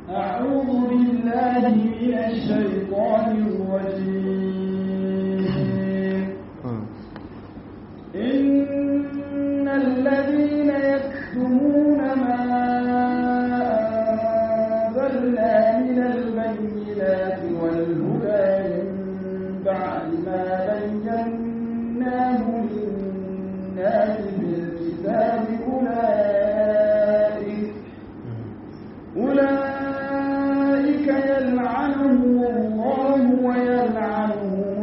أعوذ بالله من الشيطان الرجيم إن الذين يكتمون ما أنزلنا من البينات والهدى من بعد ما بيناه للناس بالكتاب أولئك أولئك يلعنهم الله ويلعنهم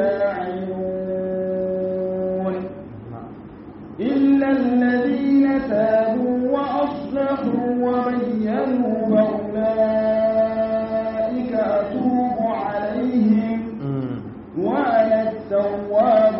اللاعنون إلا الذين تابوا وأصلحوا وبينوا فأولئك أتوب عليهم وأنا التواب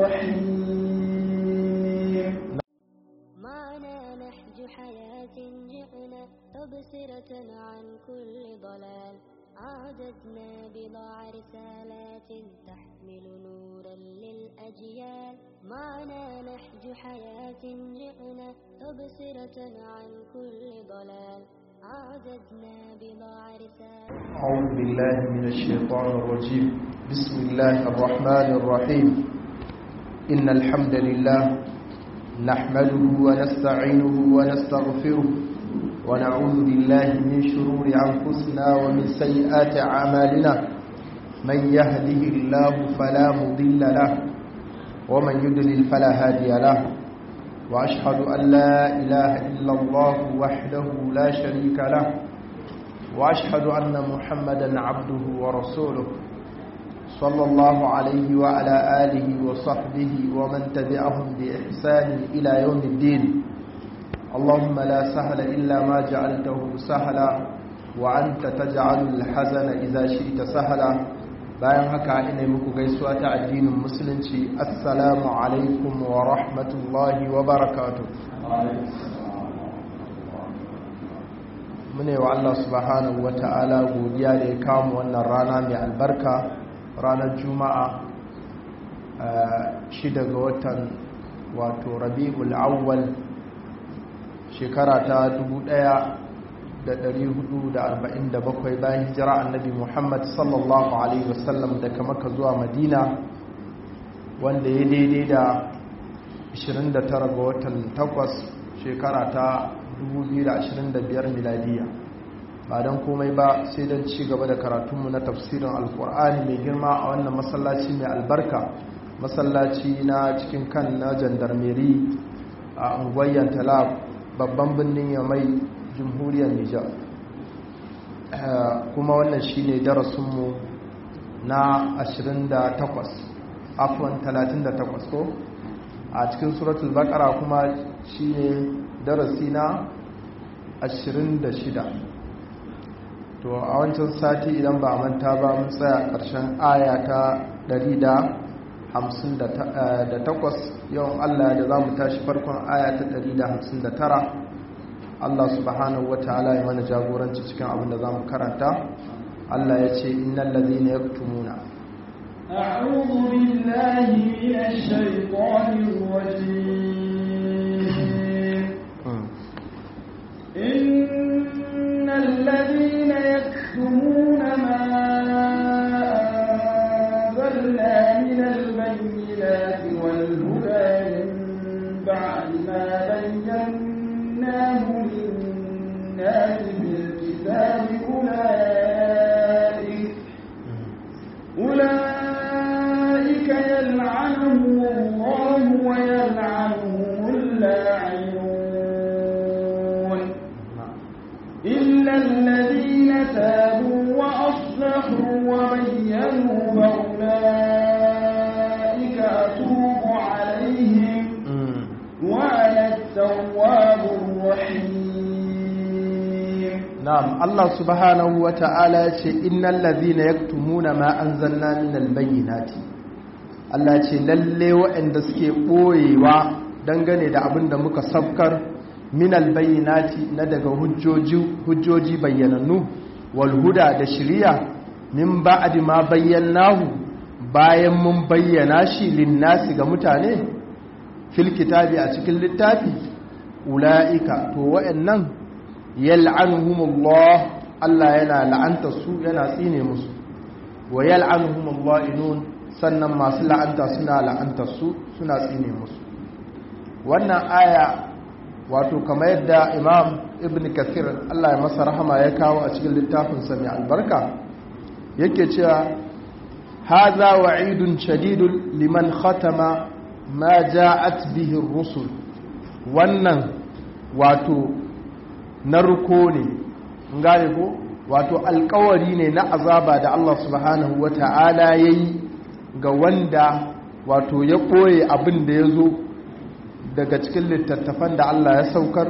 الرحيم معنا نهج حياة جئنا تبصرة عن كل ضلال عادتنا بضع رسالات تحمل نورا للأجيال معنا نهج حياة جئنا تبصرة عن كل ضلال عادتنا بضع رسالات أعوذ بالله من الشيطان الرجيم بسم الله الرحمن الرحيم إن الحمد لله نحمده ونستعينه ونستغفره ونعوذ بالله من شرور أنفسنا ومن سيئات أعمالنا من يهده الله فلا مضل له ومن يضلل فلا هادي له وأشهد أن لا إله إلا الله وحده لا شريك له وأشهد أن محمدا عبده ورسوله صلى الله عليه وعلى آله وصحبه ومن تبعهم بإحسان إلى يوم الدين اللهم لا سهل إلا ما جعلته سهلا وأنت تجعل الحزن إذا شئت سهلا bayan haka ina muku gaisuwa ta addinin musulunci assalamu alaikum wa rahmatullahi wa barakatuh mune wa Allah subhanahu wa ta'ala godiya da ya kawo wannan rana mai albarka ranar juma'a shida ga watan wato rabi'ul awwal shekara ta 1447 bayan hijira annabi muhammad sallallahu alaihi wasallam daga maka zuwa madina wanda ya daidai da 29 ga watan 8 shekara ta 2025 miladiya ba don komai ba sai don ci gaba da karatunmu na tafsirin alkur'ani mai girma a wannan masallaci mai albarka masallaci na cikin kan na jandarmeri a unguwayyar talab babban birnin yamai jamhuriyar nijar kuma wannan shi ne darasinmu na 28 afon 38 ko a cikin suratul bakara kuma shi ne darasi na 26 to a wancan sati idan ba a manta ba mun tsaya ƙarshen aya ta 158 yawan Allah da za mu tashi farkon aya ta 159 Allah subhanahu wata'ala ya mana jagoranci cikin abin da za mu karanta Allah ya ce innal ladhina yaktumuna أعوذ بالله من الشيطان الرجيم إن الذين يكتمون ما أنزلنا من البينات والهدى من بعد ما بيناه للناس بالكتاب أولئك أولئك يلعنهم الله ويلعنهم اللاعنون إلا الذين تابوا وأصلحوا وبينوا فأولئك أتوب عليهم وأنا التواب الرحيم na'am Allah subhanahu wa ta'ala ya ce innal ladhina yaktumuna ma anzalna minal bayyinati Allah ya ce lalle waɗanda suke ɓoyewa dangane da abin da muka sabkar minal bayyinati na daga hujjoji hujjoji bayyanannu wal huda da shiriya min ba'di ma bayyanahu bayan mun bayyana shi linnasi ga mutane fil kitabi a cikin littafi ula'ika to wa'annan yal'anuhumullah Allah yana la'anta su yana tsine musu wa yal'anuhum al-la'inun sannan masu la'anta suna la'anta su suna tsine musu wannan aya wato kamar yadda imam ibn kathir Allah ya masa rahama ya kawo a cikin littafin sa mai albarka yake cewa hadha wa'idun shadidun liman khatama ma ja'at bihi ar-rusul wannan wato narko ne gane ko wato alkawari ne na azaba da Allah subhanahu wata'ala yayi ga wanda wato ya ɓoye abin da ya zo daga cikin littattafan da Allah ya saukar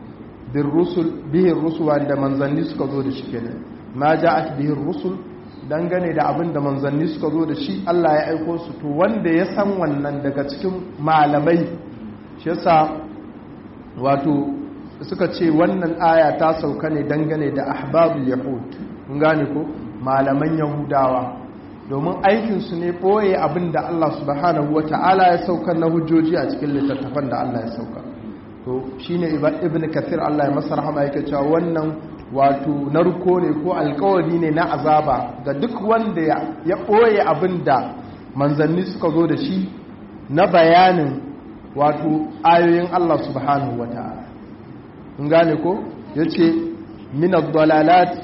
bihin rusul wanda manzanni suka zo da shi kenan ma ja'at bihin rusul dangane da abin da manzanni suka zo da shi Allah ya aiko su to wanda ya san wannan daga cikin malamai shi yasa wato suka ce wannan aya ta sauka ne dangane da ahbabul yahud kun gane ko malaman yahudawa domin aikinsu ne ɓoye abin da Allah subhanahu wa ta'ala ya sauka na hujjoji a cikin littattafan da Allah ya sauka to shi ne ibn kathir Allah ya masa rahama yake cewa wannan wato narko ne ko alkawari ne na azaba ga duk wanda ya ɓoye abin da manzanni suka zo da shi na bayanin wato ayoyin Allah subhanahu wa ta'ala in gane ko ya ce minad dalalat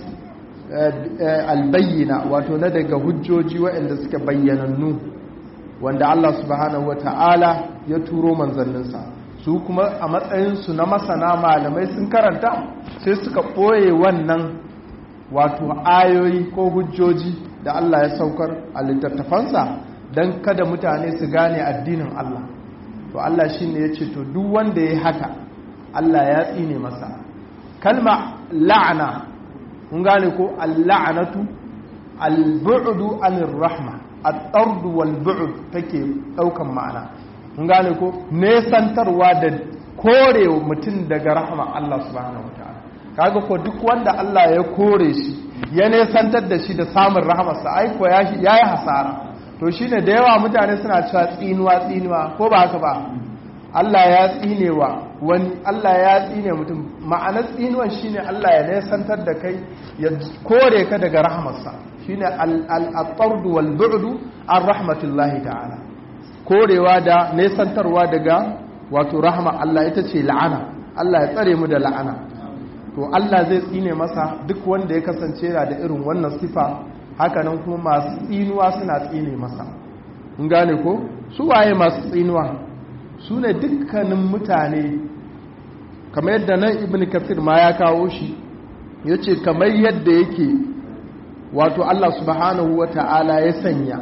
albayyana wato na daga hujjoji waɗanda suke bayyanannu wanda Allah subhanahu wa ta'ala ya turo manzanninsa su kuma a matsayinsu na masana malamai sun karanta sai suka ɓoye wannan wato ayoyi ko hujjoji da Allah ya saukar a littattafansa don kada mutane su gane addinin Allah to Allah shi ne ya ce to duk wanda ya haka Allah ya tsine masa kalma la'ana kun gane ko al-la'natu al-bu'du anir rahma at-tard wal bu'd take daukan ma'ana kun gane ko nesantarwa da kore mutum daga rahma Allah subhanahu wataala kaga ko duk wanda Allah ya kore shi ya nesantar da shi da samun rahmarsa ai ko ya yayi hasara to shine da yawa mutane suna cewa tsinuwa tsinuwa ko ba haka ba Allah ya tsinewa wani Allah ya tsine mutum ma'anar tsinuwan shine Allah ya nesantar da kai ya kore ka daga rahmarsa shine al-tard wal bu'd an rahmatullahi ta'ala korewa da nesantarwa daga wato rahma Allah ita ce la'ana Allah ya tsare mu da la'ana to Allah zai tsine masa duk wanda ya kasance yana da irin wannan sifa hakanan kuma masu tsinuwa suna tsine masa in gane ko su waye masu tsinuwa su ne dukkanin mutane kamar yadda nan ibn kafir ma ya kawo shi ya ce kamar yadda yake wato Allah subhanahu wa ta'ala ya sanya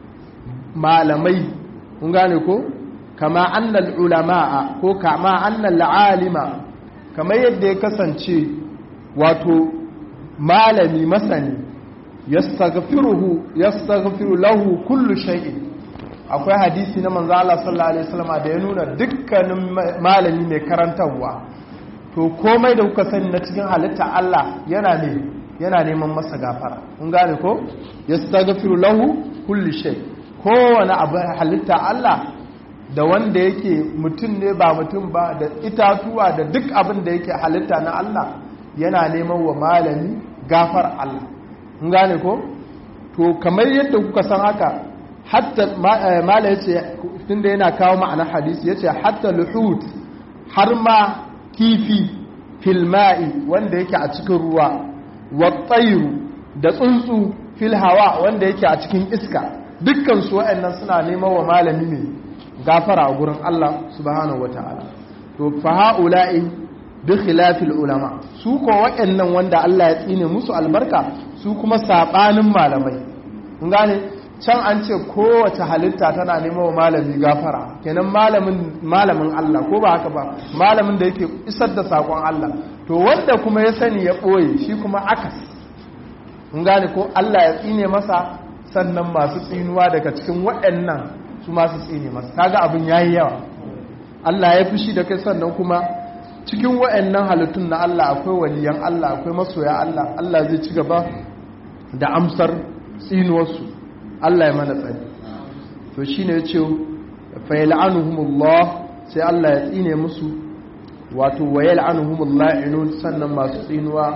malamai kun gane ko kama annal ulama'a ko kama annal alima kamar yadda ya kasance wato malami masani yastaghfiruhu yastaghfiru lahu kullu shay'in akwai hadisi na manzo Allah sallallahu alaihi wasallam da ya nuna dukkanin malami mai karantarwa to komai da kuka sani na cikin halitta Allah yana ne yana neman masa gafara kun gane ko yastaghfiru lahu kullu shay kowane abu halitta Allah da wanda yake mutum ne ba mutum ba da itatuwa da duk abin da yake halitta na Allah yana neman wa malami gafar Allah kun gane ko to kamar yadda kuka san haka hatta mala yace tunda yana kawo ma'ana hadisi yace hatta luhut har ma kifi fil ma'i wanda yake a cikin ruwa wa tsayru da tsuntsu fil hawa wanda yake a cikin iska dukkan su waɗannan suna neman wa malami ne gafara a gurin Allah subhanahu wataala to fa haula'i bi khilafil ulama su ko waɗannan wanda Allah ya tsine musu albarka su kuma sabanin malamai kun gane can an ce kowace halitta tana neman wa malami gafara kenan malamin malamin Allah ko ba haka ba malamin da yake isar da sakon Allah to wanda kuma ya sani ya ɓoye shi kuma akas kun gane ko Allah ya tsine masa sannan masu tsinuwa daga cikin waɗannan su masu tsine masa kaga abin yayi yawa Allah ya fushi da kai sannan kuma cikin waɗannan halittun na Allah akwai waliyan Allah akwai masoya Allah Allah zai ci gaba da amsar tsinuwarsu Allah ya mana tsari to shine ya ce fa yal'anuhumullah sai Allah ya tsine musu wato wa yal'anuhumullah inun sannan masu tsinuwa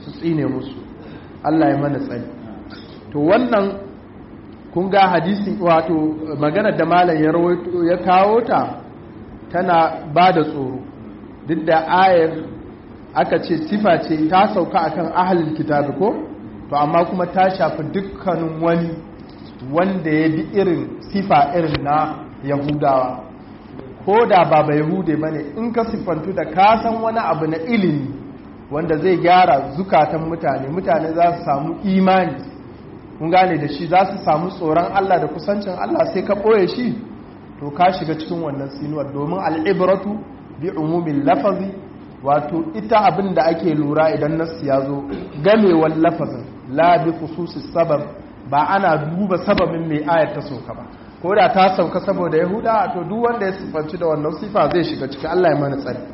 su tsine musu Allah ya mana tsari to wannan kun ga hadisi wato maganar da malam ya rawaito ya kawo ta tana ba da tsoro duk da ayar aka ce sifa ce ta sauka akan ahlul kitabi ko to amma kuma ta shafi dukkanin wani wanda ya bi irin sifa irin na yahudawa ko da ba ba yahude ba ne in ka siffantu da ka san wani abu na ilimi wanda zai gyara zukatan mutane mutane za su samu imani kun gane da shi za su samu tsoron allah da kusancin allah sai ka ɓoye shi to ka shiga cikin wannan sinuwar domin al'ibratu bi umumin lafazi wato ita abin da ake lura idan nasu ya zo gamewar lafazin la bi khususis sabab ba ana duba sababin mai ayar ta sauka ba ko da ta sauka saboda yahuda to duk wanda ya sifanci da wannan sifa zai shiga cikin Allah ya mana tsari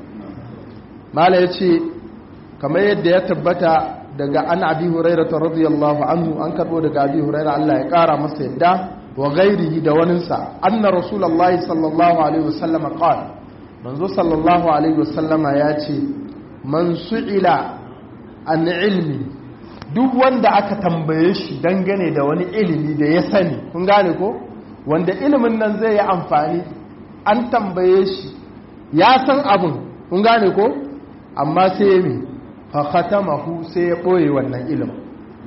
mala yace kamar yadda ya tabbata daga an abi hurairah radiyallahu anhu an karbo daga abi hurairah Allah ya kara masa yadda wa ghairihi da waninsa anna rasulullahi sallallahu alaihi wasallam qala manzo sallallahu alaihi wasallama ya ce man su'ila an ilmi duk wanda aka tambaye shi dangane da wani ilimi da ya sani kun gane ko wanda ilimin nan zai yi amfani an tambaye shi ya san abin kun gane ko amma sai ya mi fa khatamahu sai ya boye wannan ilimin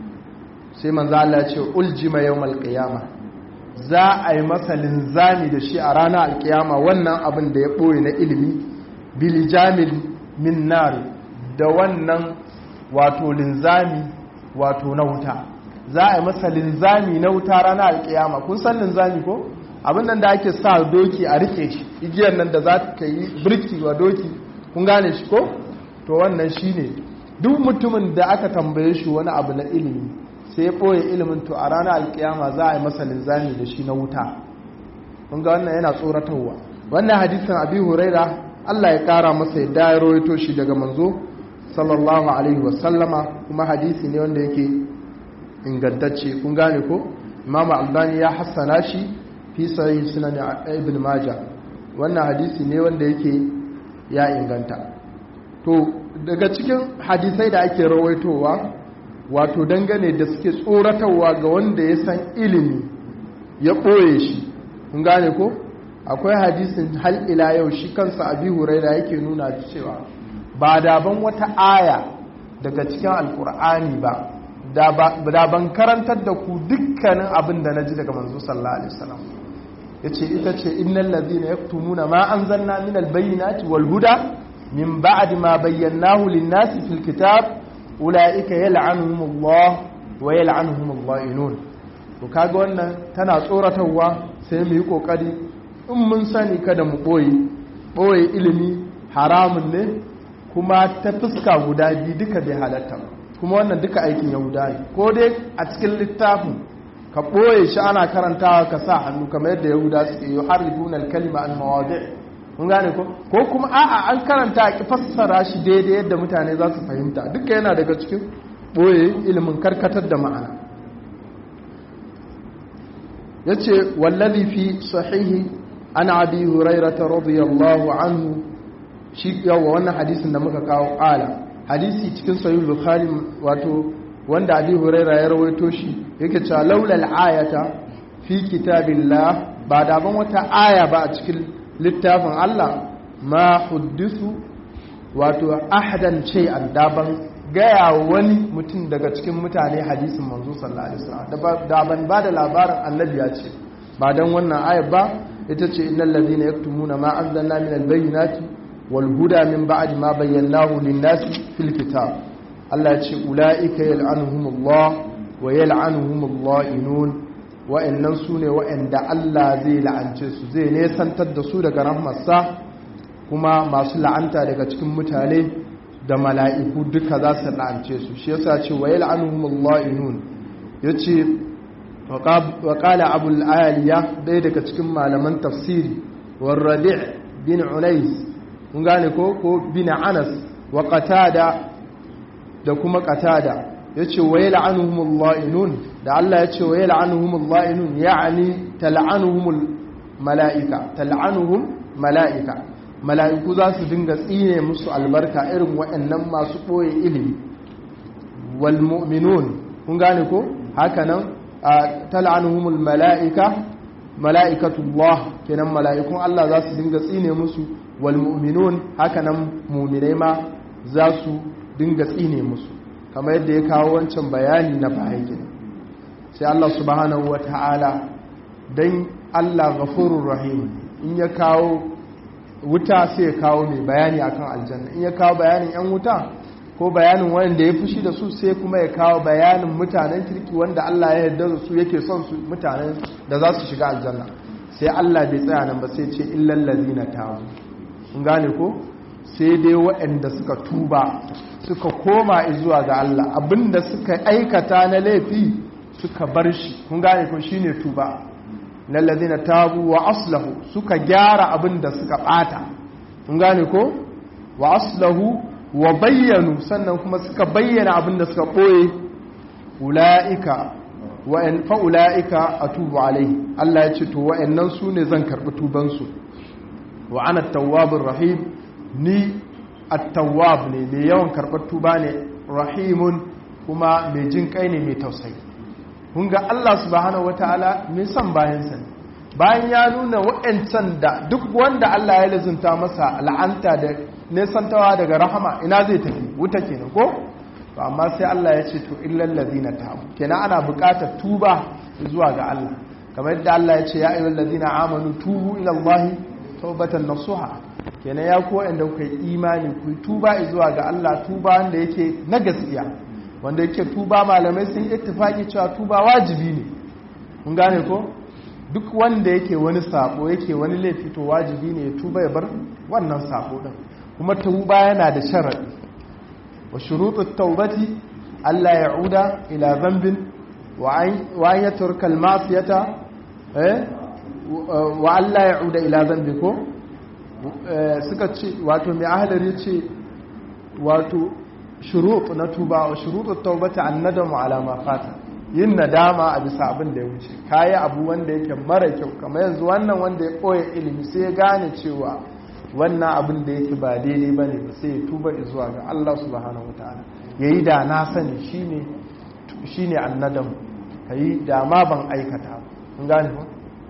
sai manzo Allah ya ce uljima yawmal qiyamah za a yi masa linzami da shi a ranar alkiyama wannan abin da ya ɓoye na ilimi bilijamil min nari da wannan wato linzami wato na wuta za a yi masa linzami na wuta ranar alkiyama kun san linzami ko abin nan da ake sa doki a rike shi igiyar nan da za ka yi birki wa doki kun gane shi ko to wannan shi ne duk mutumin da aka tambaye shi wani abu na ilimi sai ya ɓoye ilimin to a ranar alkiyama za a yi masa linzami da shi na wuta kun ga wannan yana tsoratarwa wannan hadisin abi huraira Allah ya kara masa yadda ya rawaito shi daga manzo sallallahu alaihi wasallama kuma hadisi ne wanda yake ingantacce kun gane ko imam albani ya hassana shi fi sahih sunan ibn majah wannan hadisi ne wanda yake ya inganta to daga cikin hadisai da ake rawaitowa wato dangane da suke tsoratarwa ga wanda ya san ilimi ya ɓoye shi kun gane ko akwai hadisin hal ila yau shi kansa abi huraira yake nuna cewa ba daban wata aya daga cikin alkur'ani ba da ban karantar da ku dukkanin abin da na ji daga manzo sallallahu alaihi wasallam yace ita ce innal ladhina yaktumuna ma anzalna minal bayyinati wal huda min ba'di ma bayyanahu lin-nasi fil kitab ulaika yal'anuhumullah wa yal'anuhumul la'inun to kaga wannan tana tsoratarwa sai mu yi kokari in mun sani kada mu boye boye ilimi haramun ne kuma ta fuska guda biyu duka bai halatta kuma wannan duka aikin yahuda ne ko dai a cikin littafin ka ɓoye shi ana karantawa ka sa hannu kamar yadda yahuda suke yi har ribunan kalima an mawadi kun gane ko ko kuma a'a an karanta a ki fassara shi daidai yadda mutane za su fahimta duka yana daga cikin ɓoye ilimin karkatar da ma'ana ya ce wallazi fi sahihi an abi hurairata radiyallahu anhu shi yawa wannan hadisin da muka kawo ƙala hadisi cikin sahih bukhari wato wanda abi huraira ya rawaito shi yake cewa laulal ayata fi kitabillah ba da ban wata aya ba a cikin littafin Allah ma huddisu wato ahadan shay'an da ban gaya wani mutum daga cikin mutane hadisin manzo sallallahu alaihi wasallam da ban ba da labarin annabi ya ce ba dan wannan aya ba ita ce innal ladina yaktumuna ma anzalna minal bayyinati والهدى من بعد ما بيناه للناس في الكتاب الله يقول أولئك يلعنهم الله ويلعنهم اللائنون wa'annan su ne wa'anda Allah zai la'ance su zai nesantar da su daga rahmarsa kuma masu la'anta daga cikin mutane da mala'iku duka za su la'ance su shi yasa ce wa yal'anuhumullahu yace wa qala abul aliya dai daga cikin malaman tafsiri war rabi' bin unais kun gane ko ko bin anas wa qatada da kuma qatada yace wa yal'anuhumul la'inun da Allah yace wa yal'anuhumul la'inun ya'ni tal'anuhumul mala'ika tal'anuhum mala'ika mala'iku za su dinga tsine musu albarka irin waɗannan masu ɓoye ilimi wal mu'minun kun gane ko haka nan tal'anuhumul mala'ika mala'ikatullah kenan mala'ikun Allah za su dinga tsine musu wal mu'minun haka nan mu'minai ma za su dinga tsine musu kamar yadda ya kawo wancan bayani na baya sai Allah subhanahu wata'ala dan Allah ghafurur rahim in ya kawo wuta sai ya kawo mai bayani akan aljanna in ya kawo bayanin yan wuta ko bayanin wanda ya fushi da su sai kuma ya kawo bayanin mutanen kirki wanda Allah ya yarda da su yake son su mutanen da za su shiga aljanna sai Allah bai tsaya nan ba sai ce illal ladina tabu kun gane ko sai dai waɗanda suka tuba suka koma zuwa ga Allah abinda suka aikata na laifi suka bar shi kun gane ko shine tuba lallazina tabu wa aslahu suka gyara abinda suka bata kun gane ko wa aslahu wa bayyanu sannan kuma suka bayyana abinda suka boye ulaika wa in fa ulaika atubu alaihi Allah ya ce to wa'annan su ne zan karbi tuban su wa ana tawwabur rahim ni at-tawwab ne mai yawan karbar tuba ne rahimun kuma mai jin kai ne mai tausayi kun ga Allah subhanahu wataala mai son bayansa ne bayan ya nuna wa'ancan da duk wanda Allah ya lazunta masa la'anta da nesantawa daga rahama ina zai tafi wuta kenan ko to amma sai Allah ya ce to illal ladina tabu kenan ana buƙatar tuba zuwa ga Allah kamar yadda Allah ya ce ya ayyuhal ladina amanu tubu ila Allah tawbatan nasuha kenan ya ku wanda kuka yi imani ku tuba zuwa ga Allah tuba wanda yake na gaskiya wanda yake tuba malamai sun ittifaki cewa tuba wajibi ne mun gane ko duk wanda yake wani sabo yake wani laifi to wajibi ne ya tuba ya bar wannan sabo din kuma tuba yana da sharadi wa shurutut tawbati alla ya'uda ila dhanbin wa an yatrka al-ma'siyata eh wa alla ya'uda ila dhanbi ko suka ce wato mai ahlari ce wato shurut na tuba wa shurutut tawbati an-nadamu ala ma fata yin nadama a bisa abin da ya wuce kayi abu wanda yake mara kyau kamar yanzu wannan wanda ya koya ilimi sai ya gane cewa wannan abin da yake ba daidai ba ne ba sai ya tuba zuwa ga Allah subhanahu wa ta'ala ya yi da na sani shi ne annadam ka yi da ma ban aikata kun gane ba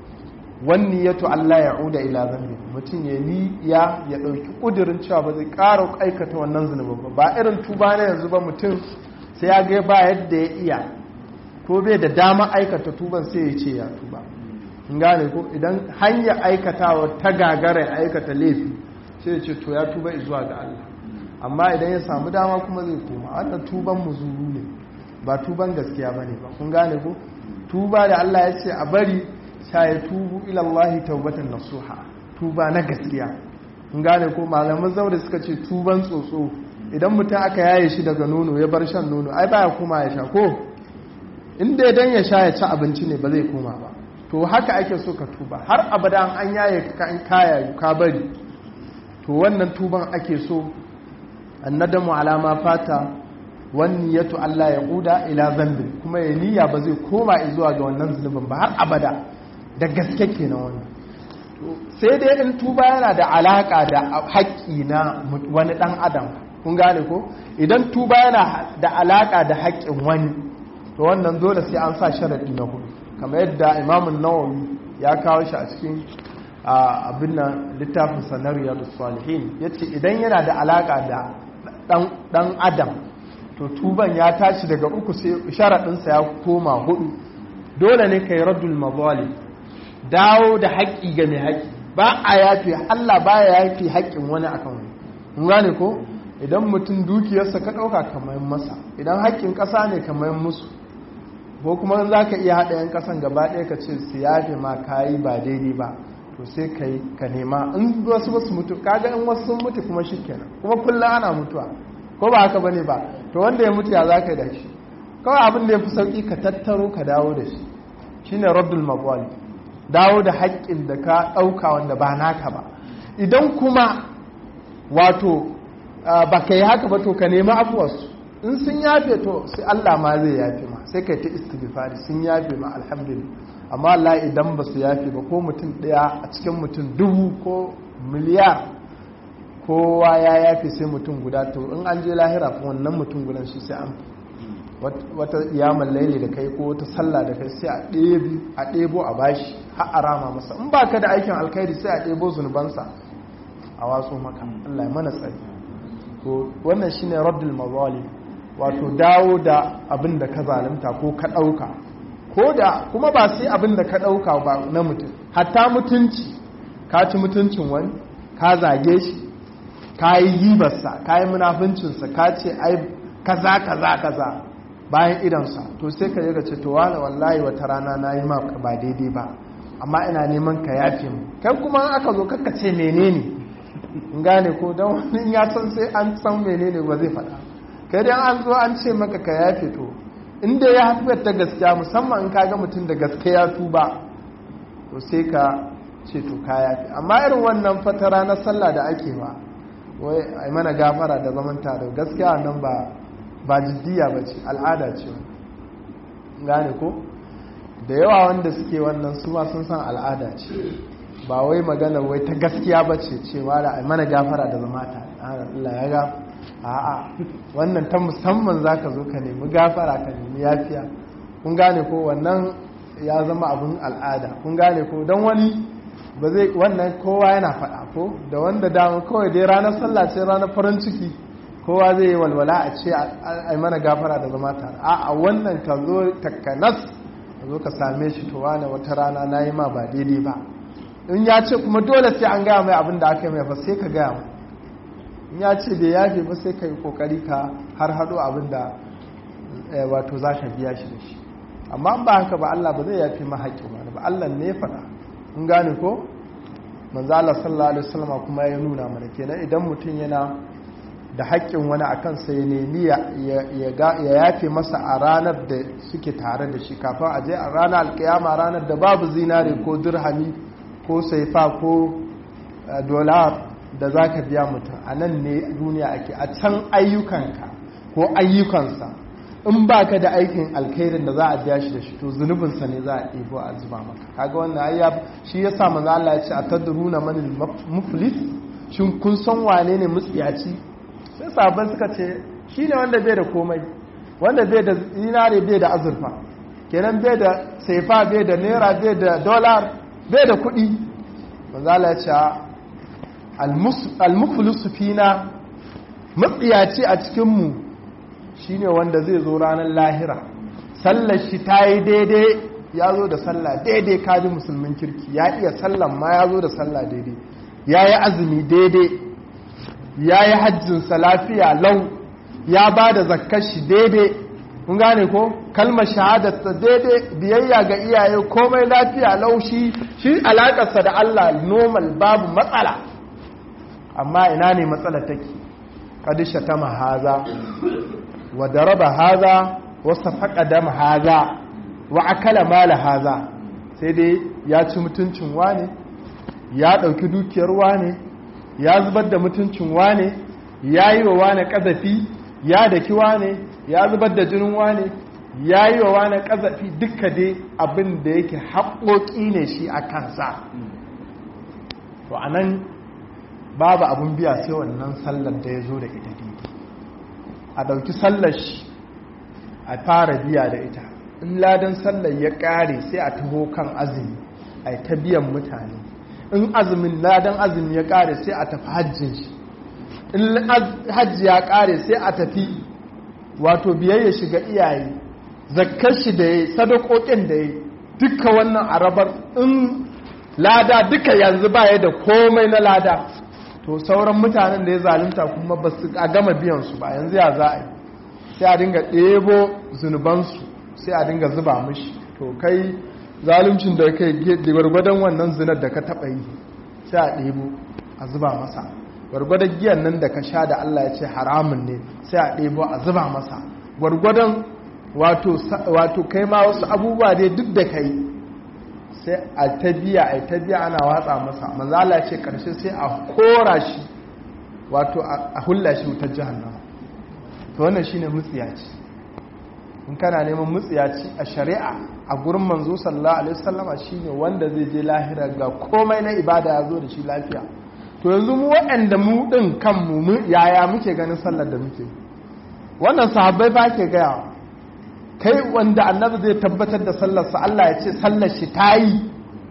wani ya to Allah ya uda ila zambi mutum ya ni ya ya ɗauki ƙudurin cewa ba zai ƙara aikata wannan zunubin ba ba irin tuba na yanzu ba mutum sai ya ga ba yadda ya iya ko bai da dama aikata tuban sai ya ce ya tuba in gane ko idan hanyar aikatawa ta gagara aikata laifi sai ya ce to ya tuba zuwa ga Allah amma idan ya samu dama kuma zai koma wannan tuban muzuru ne ba tuban gaskiya bane ba kun gane ko tuba da Allah ya ce a bari sai ya tubu ila Allah taubatan nasuha tuba na gaskiya kun gane ko malaman zaure suka ce tuban tsotso idan mutum aka yaye shi daga nono ya bar shan nono ai baya kuma ya sha ko inda idan ya sha ya ci abinci ne ba zai koma ba to haka ake so ka tuba har abada an yaye ka in kaya ka bari to wannan tuban ake so annadamu alama fata wani yato Allah ya kuda ila zambin kuma ya niyya ba zai koma zuwa ga wannan zunubin ba har abada da gaske kenan wannan sai dai in tuba yana da alaka da haƙƙi na wani ɗan adam kun gane ko idan tuba yana da alaka da haƙƙin wani to wannan dole sai an sa sharadi na hudu kamar yadda imamun nawawi ya kawo shi a cikin abin nan littafin sanariyar salihin ya ce idan yana da alaka da dan adam to tuban ya tashi daga uku sai sharaɗinsa ya koma hudu dole ne ka yi raddul mazali dawo da haƙƙi ga mai haƙƙi ba a yafi allah ba ya yafi haƙƙin wani akan wani gane ko idan mutum dukiyarsa ka ɗauka kamar masa idan haƙƙin ƙasa ne kamar musu ko kuma za ka iya haɗa 'yan ƙasan gaba ɗaya ka ce su yafe ma ka yi ba daidai ba to sai ka yi ka nema in wasu wasu mutu kaga in wasu sun mutu kuma shi kenan kuma kullum ana mutuwa ko ba haka bane ba to wanda ya mutu ya za ka yi da shi kawai abin da ya fi sauƙi ka tattaro ka dawo da shi shine raddul mabwali dawo da haƙƙin da ka ɗauka wanda ba naka ba idan kuma wato ba ka yi haka ba to ka nema afuwarsu in sun yafe to sai Allah ma zai yafe ma sai kai ta istighfari sun yafe ma alhamdulillah amma Allah idan ba su yafe ba ko mutum daya a cikin mutum dubu ko miliyar kowa ya yafe sai mutum guda to in an je lahira fa wannan mutum gudan shi sai an wata yaman laili da kai ko wata sallah da kai sai a ɗebo a bashi har a rama masa in ba ka da aikin alkhairi sai a ɗebo zunubansa a watsu maka Allah ya mana tsari to wannan shine raddul mazalim wato dawo da abin da ka zalunta ko ka ɗauka ko da kuma ba sai abin da ka ɗauka ba na mutum hatta mutunci ka ci mutuncin wani ka zage shi ka yi gibarsa ka yi munafuncinsa ka ce ai kaza kaza kaza bayan idansa to sai ka yi ce to wala wallahi wata rana na yi maka ba daidai ba amma ina neman ka yafe mu kai kuma aka zo kakka ce menene in gane ko don wani ya san sai an san menene ba zai faɗa kai dai an zo an ce maka ka yafe to inda ya haifar ta gaskiya musamman in ka ga mutum da gaskiya tuba to sai ka ce to ka yafe amma irin wannan fatara na sallah da ake ba wai a mana gafara da zaman tare gaskiya nan ba ba jiddiya ba ce al'ada ce gane ko da yawa wanda suke wannan su ma sun san al'ada ce ba wai magana wai ta gaskiya ba ce cewa da a mana gafara da zama ta Allah ya ga a'a wannan ta musamman za ka zo ka nemi gafara ka nemi yafiya kun gane ko wannan ya zama abin al'ada kun gane ko don wani ba zai wannan kowa yana faɗa ko da wanda dama kawai dai ranar sallah ce ranar farin ciki kowa zai yi walwala a ce a mana gafara da zama tare a wannan ka zo takanas ka zo ka same shi to wane wata rana na yi ma ba daidai ba in ya ce kuma dole sai an gaya mai abin da aka yi mai ba sai ka gaya mai in ya ce bai yafe ba sai ka yi kokari ka har haɗo abin da wato za ka biya shi da shi amma ba haka ba Allah ba zai yafe ma haƙƙin wani ba Allah ne ya faɗa in gane ko manzo Allah sallallahu alaihi wasallam kuma ya nuna mana kenan idan mutum yana da haƙƙin wani a kansa ya nemi ya yafe masa a ranar da suke tare da shi kafin a je a ranar alkiyama ranar da babu zinare ko dirhami ko saifa ko dolar da za ka biya mutum a nan ne duniya ake a can ayyukanka ko ayyukansa in ba ka da aikin alkhairin da za a biya shi da shi to zunubinsa ne za a ɗebo a zuba maka kaga wannan ayya shi ya sa manzo Allah ya ce a tadruna manil muflis shin kun san wane ne mutsiyaci sai sabon suka ce shi ne wanda bai da komai wanda bai da zinare bai da azurfa kenan bai da saifa bai da naira bai da dolar bai da kuɗi manzala ya ce almufulusu fina matsiyaci a cikinmu shi ne wanda zai zo ranar lahira sallar shi ta yi daidai ya zo da sallah daidai kaji musulmin kirki ya iya sallan ma ya zo da sallah daidai ya yi azumi daidai ya yi hajjinsa lafiya lau ya ba da zakar shi daidai kun gane ko kalmar shahadarsa daidai biyayya ga iyaye komai lafiya lau shi shi alakarsa da Allah normal babu matsala amma ina ne matsala take kadisha ta mahaza wa daraba haza wa safaqa dam haza wa akala mala haza sai dai ya ci mutuncin wane ya dauki dukiyar wane ya zubar da mutuncin wane ya yi wa wane ƙazafi ya daki wane ya zubar da jinin wane ya yi wa wane ƙazafi duka dai abin da yake haƙoƙi ne shi a kansa to a nan babu abin biya sai wannan sallar da ya zo da ita daidai a ɗauki sallar shi a fara biya da ita in ladan sallar ya ƙare sai a taho kan azumi a ta biyan mutane in azumin ladan azumi ya kare sai a tafi hajjin shi in hajji ya kare sai a tafi wato biyayya shiga iyaye zakkar shi da ya sadakokin da ya duka wannan arabar in lada duka yanzu baya da komai na lada to sauran mutanen da ya zalunta kuma ba su a gama biyansu ba yanzu ya za a yi sai a dinga ɗebo zunubansu sai a dinga zuba mishi to kai zaluncin da kai gwargwadon wannan zinar da ka taɓa yi sai a ɗebo a zuba masa gwargwadon giyan nan da ka sha da Allah ya ce haramun ne sai a ɗebo a zuba masa gwargwadon wato kai ma wasu abubuwa dai duk da kai sai a ta biya a ta biya ana watsa masa manzala ce karshe sai a kora shi wato a hulla shi wutar jihannama to wannan shine mutsiyaci in kana neman mutsiyaci a shari'a a gurin manzo sallallahu alaihi wasallama shine wanda zai je lahira ga komai na ibada ya zo da shi lafiya to yanzu mu waɗanda mu ɗin kanmu mu yaya muke ganin sallar da muke wannan sahabbai ba ke gaya kai wanda annabi zai tabbatar da sallarsa Allah ya ce sallar shi ta yi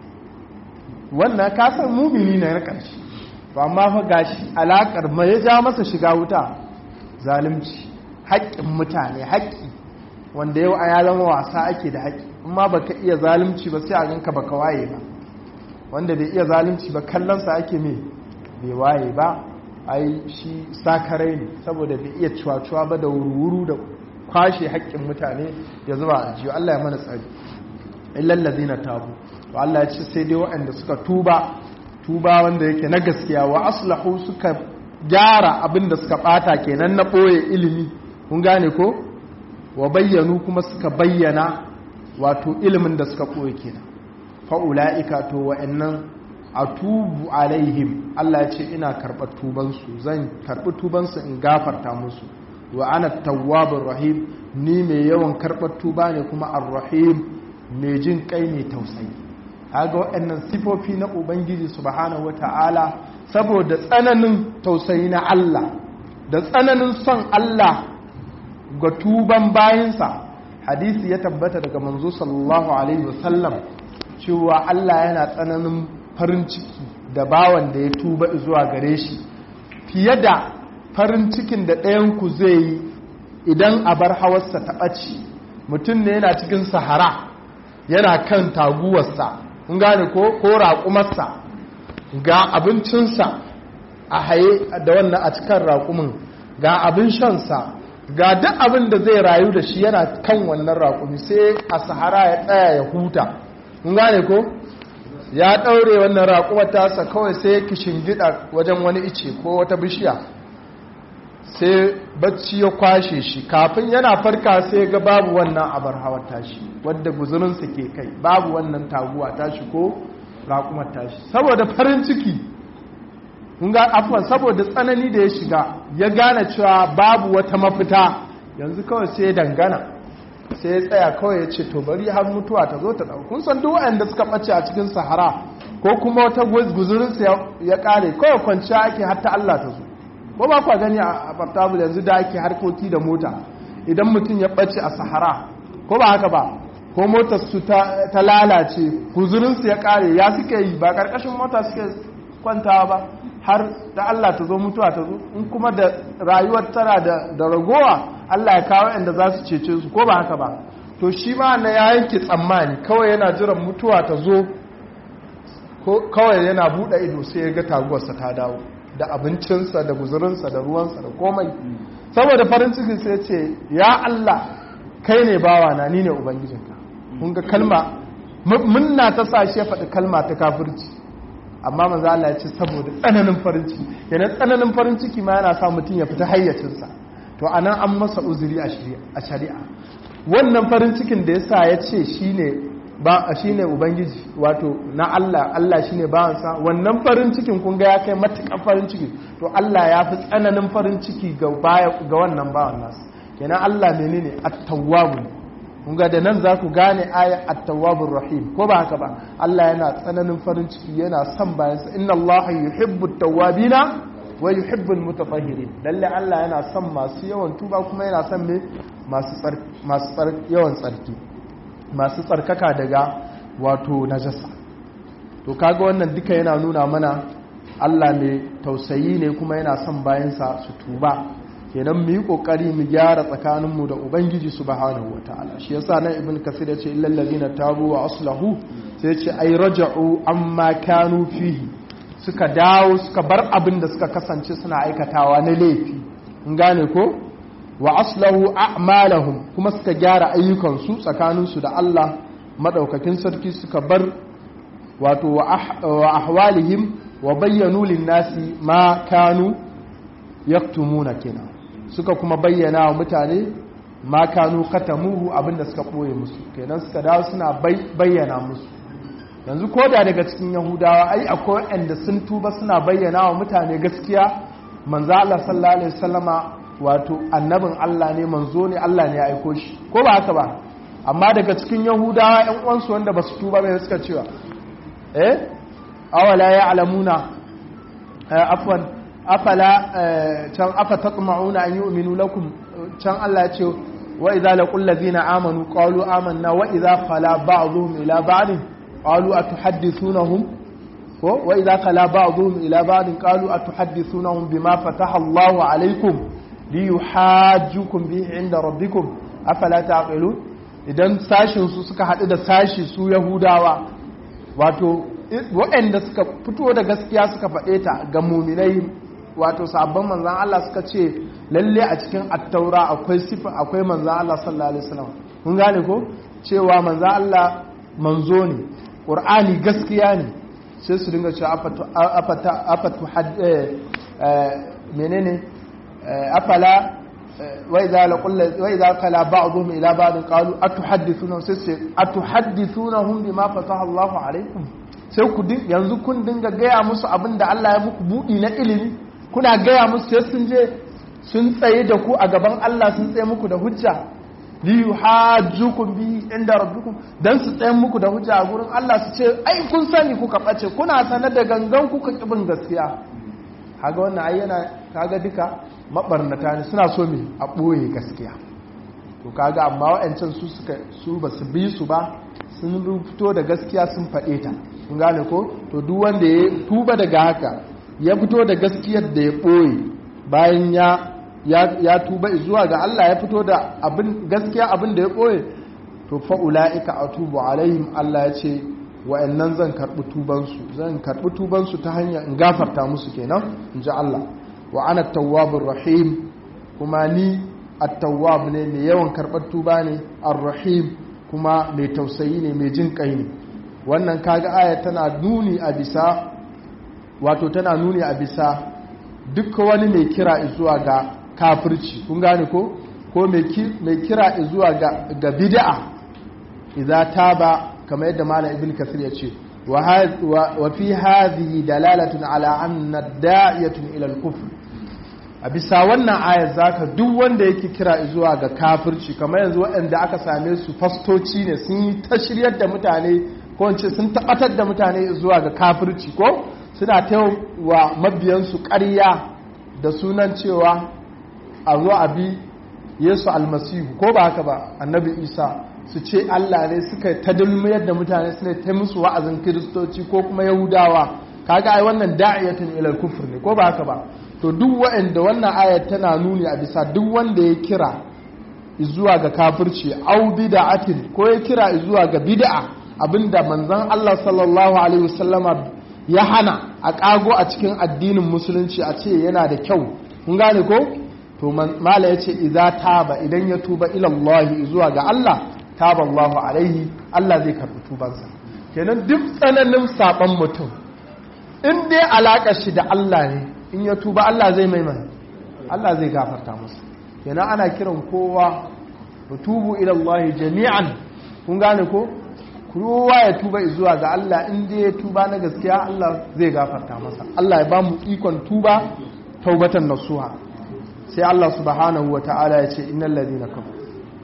wannan kasar mumini ne na ƙarshe ba amma fa gashi alaƙar ma ya ja masa shiga wuta zalunci haƙƙin mutane haƙƙi wanda yau a ya zama wasa ake da haƙƙi amma baka iya zalunci ba sai a ganka baka waye ba wanda bai iya zalunci ba kallonsa ake me bai waye ba ai shi sakarai ne saboda bai iya cuwa-cuwa ba da wuru-wuru da kwashe haƙƙin mutane ya zuba a jiyo Allah ya mana tsari illallazi na tabu to Allah ya ce sai dai waɗanda suka tuba tuba wanda yake na gaskiya wa aslahu suka gyara abin da suka ɓata kenan na ɓoye ilimi kun gane ko wa bayyanu kuma suka bayyana wato ilimin da suka ɓoye kenan fa'ula'ika to wa'annan a tubu alaihim Allah ya ce ina karɓar tubansu zan karɓi tubansu in gafarta musu wa ana tawwabin rahim ni mai yawan karɓar tuba ne kuma ar-rahim mai jin kai mai tausayi haga waɗannan sifofi na ubangiji subhanahu wata'ala saboda tsananin tausayi na Allah da tsananin son Allah ga tuban bayinsa hadisi ya tabbata daga manzo sallallahu alaihi wasallam cewa Allah yana tsananin farin ciki da bawan da ya tuba zuwa gare shi fiye da farin cikin da ɗayanku zai yi idan a bar hawarsa ta ɓaci mutum ne yana cikin sahara yana kan taguwarsa kun gane ko ko raƙumarsa ga abincinsa a haye da wannan a cikin raƙumin ga abin shansa ga duk abin da zai rayu da shi yana kan wannan raƙumi sai a sahara ya tsaya ya huta kun gane ko ya ɗaure wannan raƙumar tasa kawai sai ya kishin gida wajen wani ice ko wata bishiya sai bacci ya kwashe shi kafin yana farka sai ga babu wannan abar hawar tashi wadda guzurinsa ke kai babu wannan taguwa tashi ko raƙumar tashi saboda farin ciki ga afuwan saboda tsanani da ya shiga ya gane cewa babu wata mafita yanzu kawai sai ya dangana sai ya tsaya kawai ya ce to bari har mutuwa ta zo ta ɗau kun san duk waɗanda suka ɓace a cikin sahara ko kuma wata guzurinsa ya ƙare kawai kwanciya ake har ta Allah ta zo ko ba kwa gani a portable yanzu da ake harkoki da mota idan mutum ya ɓace a sahara ko ba haka ba ko motar su ta lalace guzurinsu ya ƙare ya suke yi ba ƙarƙashin mota suke kwantawa ba har da Allah ta zo mutuwa ta zo in kuma da rayuwar tana da ragowa Allah ya kawo inda za su cece su ko ba haka ba to shi ma na ya yanke tsammani kawai yana jiran mutuwa ta zo kawai yana buɗe ido sai ya ga taguwarsa ta dawo da abincinsa da guzurinsa da ruwansa da komai saboda farin ciki sai ce ya Allah kai ne bawana ni ne ubangijinka kun ga kalma munna ta sa shi ya faɗi kalma ta kafirci amma manzo Allah ya ce saboda tsananin farin ciki yana tsananin farin ciki ma yana sa mutum ya fita hayyacinsa to anan an masa uzuri a shari'a wannan farin cikin da yasa ya ce shine ba shine ubangiji wato na Allah Allah shine bawansa wannan farin cikin kun ga ya kai matuƙar farin ciki to Allah ya fi tsananin farin ciki ga baya ga wannan bawan nasa kenan Allah menene at-tawwab kun ga da nan za ku gane aya at-tawwabur rahim ko ba haka ba Allah yana tsananin farin ciki yana son bayansa inna Allah yuhibbu at-tawwabina wa yuhibbu al-mutatahhirin lalle Allah yana son masu yawan tuba kuma yana son me masu masu yawan tsarki masu tsarkaka daga wato najasa to kaga wannan duka yana nuna mana Allah mai tausayi ne kuma yana son bayansa su tuba kenan mu yi kokari mu gyara tsakaninmu da ubangiji subhanahu wataala shi yasa nan ibn kasir ya ce illal ladina tabu wa aslahu sai ce ai raja'u amma kanu fihi suka dawo suka bar abin da suka kasance suna aikatawa na laifi in gane ko wa aslahu a'malahum kuma suka gyara ayyukansu tsakaninsu da Allah madaukakin sarki suka bar wato wa ahwalihim wa bayyanu lin-nasi ma kanu yaktumuna kenan suka kuma bayyana wa mutane ma kanu katamuhu abinda suka boye musu kenan suka dawo suna bayyana musu yanzu ko da daga cikin yahudawa ai akwai wanda sun tuba suna bayyana wa mutane gaskiya manzo Allah sallallahu alaihi wasallama wato annabin Allah ne manzo ne Allah ne ya aiko shi ko ba haka ba amma daga cikin yahudawa ƴan uwansu wanda basu tuba bai suka cewa eh awala ya'lamuna afwan afala can afa tatma'una an yu'minu lakum can Allah ya ce wa idza laqul ladina amanu qalu amanna wa idza khala ba'dhum ila ba'd qalu atuhaddithunahum ko wa idza khala ba'dhum ila ba'd qalu atuhaddithunahum bima fataha Allahu alaykum liyuhajjukum bihi 'inda rabbikum afala taqilun idan sashin su suka hadu da sashi su yahudawa wato waɗanda suka fito da gaskiya suka faɗe ta ga muminai wato sabon manzan Allah suka ce lalle a cikin attaura akwai sifa akwai manzan Allah sallallahu alaihi wasallam kun gane ko cewa manzan Allah manzo ne qur'ani gaskiya ne sai su dinga cewa afatu afata afatu menene afala wa idza laqul wa idza kala ba'dhum ila ba'd qalu atuhaddithuna sai atuhaddithunahum bima fataha Allahu alaikum sai ku yanzu kun dinga gaya musu abin da Allah ya muku buɗi na ilimi kuna gaya musu sai sun je sun tsaye da ku a gaban Allah sun tsaye muku da hujja li yuhajjukum bi inda rabbikum dan su tsaye muku da hujja a gurin Allah su ce ai kun sani kuka bace kuna sanar da gangan kuka kibin gaskiya kaga wannan ai yana kaga duka mabarnata ne suna so me a boye gaskiya to kaga amma wa'ancan su suka su basu bi su ba sun fito da gaskiya sun faɗe ta kun gane ko to duk wanda ya tuba daga haka ya fito da gaskiyar da ya ɓoye bayan ya ya tuba zuwa ga Allah ya fito da abin gaskiya abin da ya ɓoye to fa ulaika atubu alaihim Allah ya ce wa'annan zan karɓi tubansu zan karɓi tubansu ta hanyar in gafarta musu kenan in ji Allah wa ana tawwabur rahim kuma ni at-tawwab ne mai yawan karɓar tuba ne ar-rahim kuma mai tausayi ne mai jin kai ne wannan kaga aya tana nuni a bisa wato tana nuni a bisa duk wani mai kira zuwa ga kafirci kun gane ko ko mai kira zuwa ga ga bid'a idza taba kamar yadda malam ibn kasir ya ce wa fi hadhihi dalalatun ala anna da'iyatun ila al-kufr a bisa wannan ayar zaka duk wanda yake kira zuwa ga kafirci kamar yanzu waɗanda aka same su fastoci ne sun yi ta shiryar da mutane ko wance sun tabbatar da mutane zuwa ga kafirci ko suna ta wa mabiyansu ƙarya da sunan cewa a zo a bi yesu almasihu ko ba haka ba annabi isa su ce allah ne suka ta dulmiyar da mutane suna ta musu wa'azin kiristoci ko kuma yahudawa kaga ai wannan da'iyatun ilal kufur ne ko ba haka ba to duk wa'anda wannan ayat tana nuni a bisa duk wanda ya kira zuwa ga kafirci au bid'atin ko ya kira zuwa ga bid'a abinda manzon Allah sallallahu alaihi wasallama ya hana a kago a cikin addinin musulunci a ce yana da kyau kun gane ko to mala yace idza taba idan ya tuba ila Allah zuwa ga Allah taba Allahu alaihi Allah zai karbi tubansa kenan duk tsananin saban mutum in dai alaka shi da Allah ne in ya tuba Allah zai mai mai Allah zai gafarta masa kenan ana kiran kowa tubu ila Allah jami'an kun gane ko kowa ya tuba zuwa ga Allah in dai ya tuba na gaskiya Allah zai gafarta masa Allah ya ba mu ikon tuba taubatan nasuha sai Allah subhanahu wata'ala ya ce innal ladina kafaru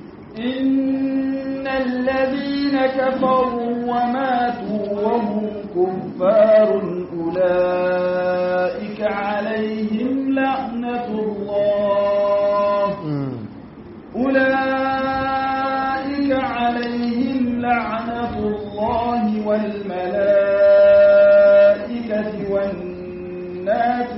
innal ladina kafaru wa matu wa hum kuffarun ulaika alaihim la'natullah أولئك عليهم لعنة الله والملائكة والناس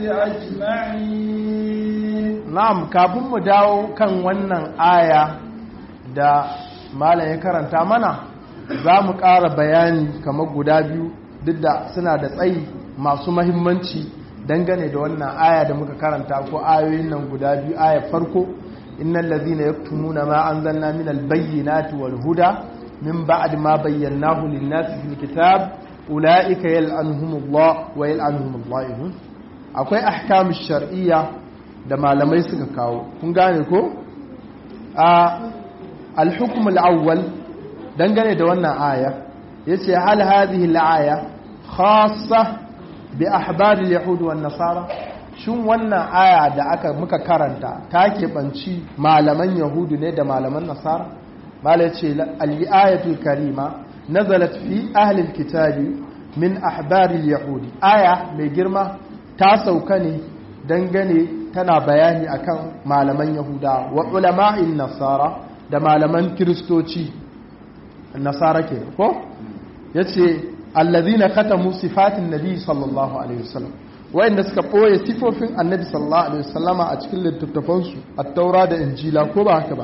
أجمعين نعم kafin mu dawo kan wannan aya da malam ya karanta mana za mu ƙara bayani kamar guda biyu duk da suna da tsayi masu mahimmanci dangane da wannan aya da muka karanta ko ayoyin nan guda biyu aya farko إن الذين يكتمون ما أنزلنا من البينات والهدى من بعد ما بيناه للناس في الكتاب أولئك يلعنهم الله ويلعنهم الله akwai ahkam shar'iyya da malamai suka kawo kun gane ko a al-hukm al-awwal dangane da wannan aya yace hal hadhihi al-aya khassa bi ahbar al-yahud wan nasara shin wannan aya da aka muka karanta ta keɓanci malaman yahudu ne da malaman nasara mala ce al-ayatul karima nazalat fi ahlil kitabi min ahbaril yahudi aya mai girma ta sauka ne dangane tana bayani akan malaman yahuda wa ulama'in nasara da malaman kiristoci nasara ke ko ya ce allazina katamu sifatin nabi sallallahu alaihi wasallam wayanda suka ɓoye sifofin annabi sallallahu alaihi wasallama a cikin littattafansu a taura da injila ko ba haka ba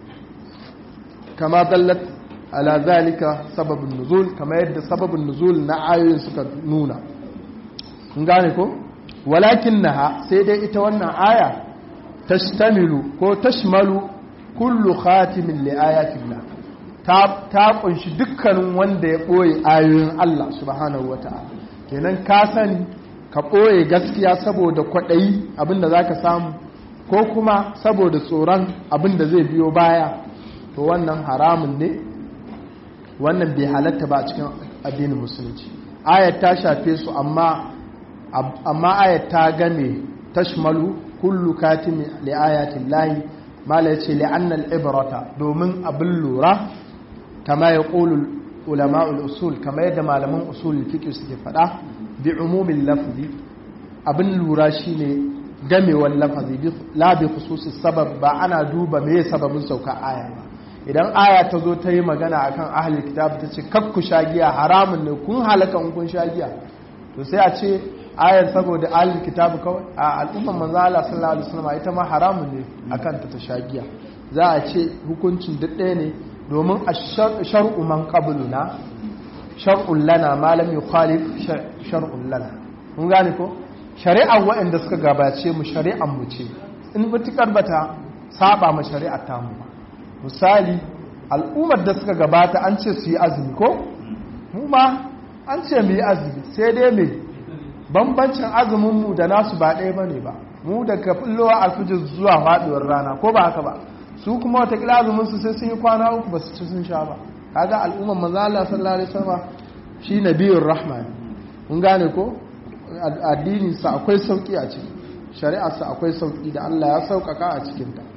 kama dallat ala zalika sababin nuzul kama yadda sababin nuzul na ayoyin suka nuna kun gane ko walakin naha sai dai ita wannan aya tashtamilu ko tashmalu kullu khatimin li ayatillah ta ta kunshi dukkanin wanda ya boye ayoyin Allah subhanahu wataala kenan ka sani ka boye gaskiya saboda kwadayi abinda zaka samu ko kuma saboda tsoron abinda zai biyo baya to wannan haramun ne wannan bai halatta ba a cikin addinin musulunci ayat ta shafe su amma amma ayat ta game tashmalu kullu katimi li ayatin lahi mala yace li anna al-ibrata domin abin lura kama ya qulu ulama'ul usul kama yadda malaman usul fiqh suke fada bi umumin lafzi abin lura shine gamewar lafazi la bi khususis sabab ba ana duba me sababin sauka aya ba idan aya ta zo ta yi magana akan ahlul kitab ta ce kakku shagiya haramun ne kun halaka kun shagiya to sai a ce ayar saboda ahlul kitabu kawai a al'umman manzo Allah sallallahu alaihi wasallam ita ma haramun ne akan ta tashagiya za a ce hukuncin duk ɗaya ne domin ash-shar'u man qabluna shar'un lana ma lam yukhalif shar'un lana kun gane ko shari'ar waɗanda suka gabace mu shari'ar mu ce in mutukar bata saba ma shari'ar ta mu misali al'ummar da suka gabata an ce su yi azumi ko mu ma an ce mu yi azumi sai dai me bambancin azuminmu da nasu ba ɗaya ba ne ba mu daga fullowa alfijir zuwa faɗuwar rana ko ba haka ba su kuma watakila azuminsu sai sun yi kwana uku ba su ci sun sha ba kaga al'umman maza Allah sallallahu alaihi wasallam shi nabiyur rahman mun gane ko addini sa akwai sauki a ciki shari'ar sa akwai sauki da Allah ya saukaka a cikin ta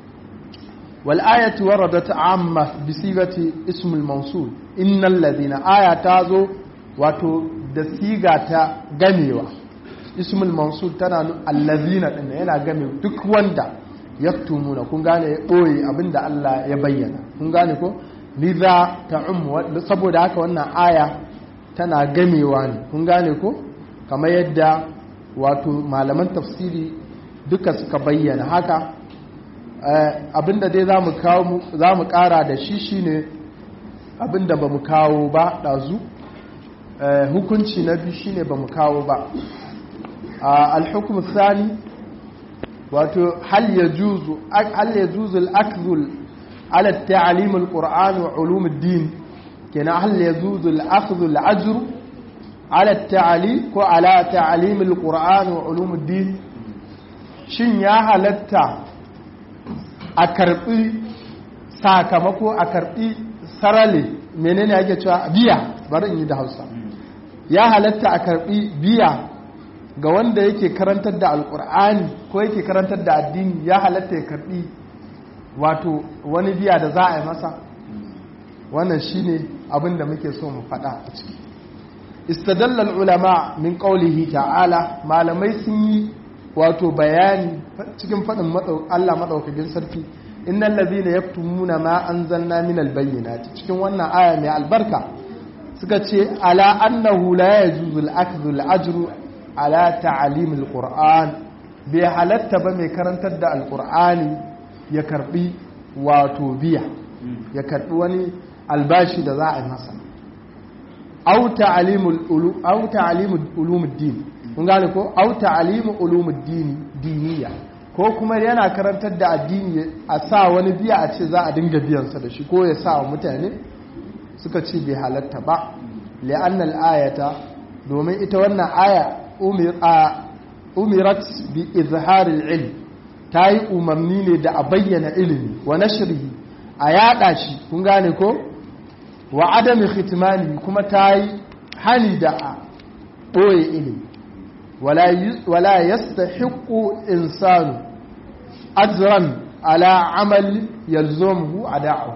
wal ayatu waradat amma bi sigati ismul mawsul innal ladina aya ta zo wato da siga ta gamewa ismul mansur tana allazina din yana game duk wanda yaktumuna kun gane ya boye abinda Allah ya bayyana kun gane ko liza ta'um saboda haka wannan aya tana gamewa ne kun gane ko kamar yadda wato malaman tafsiri duka suka bayyana haka abinda dai zamu kawo zamu kara da shi shine abinda bamu kawo ba dazu hukunci na biyu shine ba mu kawo ba alhukum sani wato hal ya juzu hal ya juzu al-akhdhu ala ta'lim al-qur'an wa ulum ad-din kenan hal ya juzu al-akhdhu al-ajr ala ta'lim ko ala ta'lim al-qur'an wa ulum ad-din shin ya halatta a karbi sakamako a karbi sarale menene ake cewa biya bari in yi da Hausa ya halatta a karbi biya ga wanda yake karantar da alkur'ani ko yake karantar da addini ya halatta ya karbi wato wani biya da za a yi masa wannan shine abin da muke so mu faɗa a ciki istadallal ulama min qawlihi ta'ala malamai sun yi wato bayani cikin faɗin Allah madaukakin sarki innal ladhina yaktumuna ma anzalna minal bayyinati cikin wannan aya mai albarka suka ce ala annahu la yajuzu al-akhdhu al-ajru ala ta'lim al-qur'an bai halatta ba mai karantar da al-qur'ani ya karbi wato biya ya karbi wani albashi da za a yi masa aw ta'limul ulum aw ta'limul ulumuddin kun gane ko aw ta'limul ulumuddin diniya ko kuma yana karantar da addini a sa wani biya a ce za a dinga biyansa da shi ko ya sa wa mutane suka ce bai halatta ba li'annal ayata domin ita wannan aya umirat bi izharil ilm ta yi umarni ne da a bayyana ilimi wa nashrihi a yada shi kun gane ko wa adami khitmani kuma ta yi hani da a ɓoye ilimi wala yastahiqu insanu ajran ala amal yalzumuhu ada'u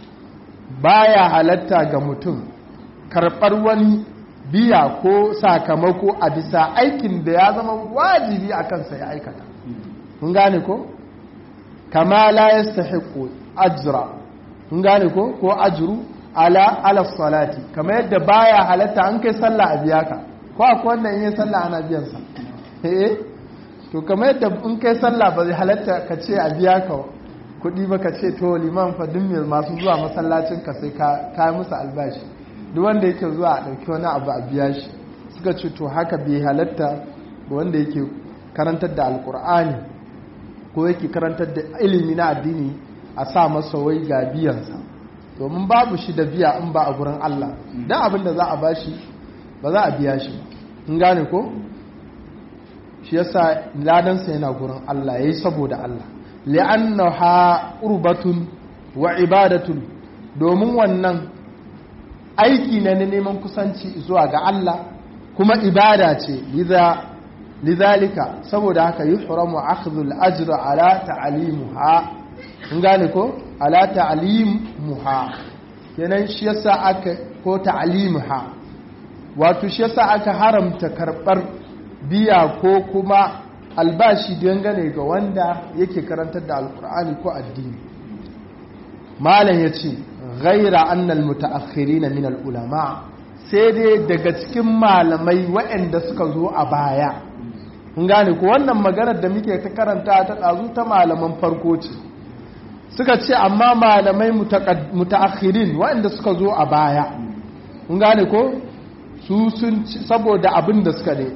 baya halatta ga mutum karɓar wani biya ko sakamako a bisa aikin da ya zama wajibi a kansa ya aikata kun gane ko kama la yastahiqu ajra kun gane ko ko ajru ala ala salati kamar yadda baya halatta an kai sallah a biya ka ko akwai wanda in yi sallah ana biyan sa eh to kamar yadda in kai sallah ba zai halatta ka ce a biya ka kuɗi ba ka ce to liman fa duk mai masu zuwa masallacin ka sai ka ka musu albashi duk wanda yake zuwa a ɗauki wani abu a biya shi suka ce to haka bai halatta ga wanda yake karantar da alkur'ani ko yake karantar da ilimi na addini a sa masa wai ga biyansa domin babu shi da biya in ba a gurin Allah dan abin da za a bashi ba za a biya shi in gane ko shi yasa ladansa yana gurin Allah yayi saboda Allah li'annaha qurbatun wa ibadatun domin wannan aiki ne na neman kusanci zuwa ga Allah kuma ibada ce lidhalika saboda haka yuhramu akhdhul ajra ala ta'limuha in gane ko ala ta'limuha kenan shi yasa aka ko ta'limuha wato shi yasa aka haramta karbar biya ko kuma albashi dangane ga wanda yake karantar da alkur'ani ko addini malam yace ghaira annal mutaakhirina min ulama sai dai daga cikin malamai waɗanda suka zo a baya kun gane ko wannan maganar da muke ta karanta ta ɗazu ta malaman farko ce suka ce amma malamai mutaakhirin waɗanda suka zo a baya kun gane ko su sun saboda abin da suka ne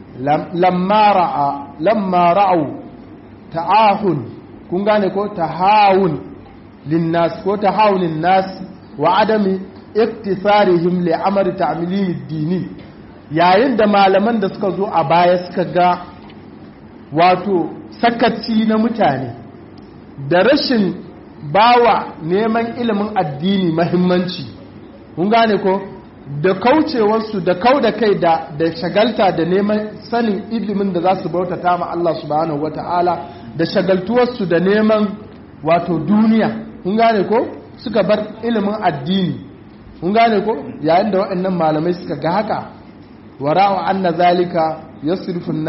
lamma ra'au ta'ahun kun gane ko tahawun linnas ko tahawunin nas wa adami iktisarihim li amri ta'milim dini yayin da malaman da suka zo a baya suka ga wato sakaci na mutane da rashin bawa neman ilimin addini mahimmanci kun gane ko da kaucewarsu da kau da kai da da shagalta da neman sanin ilimin da za su bautata ma Allah subhanahu wata'ala da shagaltuwarsu da neman wato duniya kun gane ko suka bar ilimin addini kun gane ko yayin da waɗannan malamai suka ga haka wara'u anna zalika yasrifu an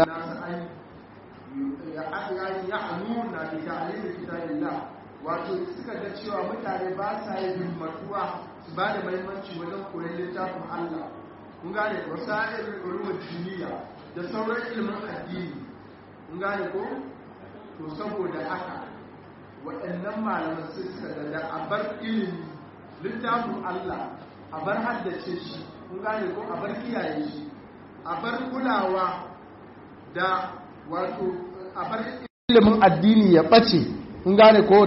wato suka ga cewa mutane ba sa yin himmatuwa su ba da mahimmanci wajen koyon littafin Allah kun gane wasa'ir ulumul diniya da sauran ilimin addini kun gane ko to saboda haka waɗannan malaman sai suka ga da a bar ilimi littafin Allah a bar haddace shi kun gane ko a bar kiyaye shi a bar kulawa da wato a bar ilimin addini ya ɓace kun gane ko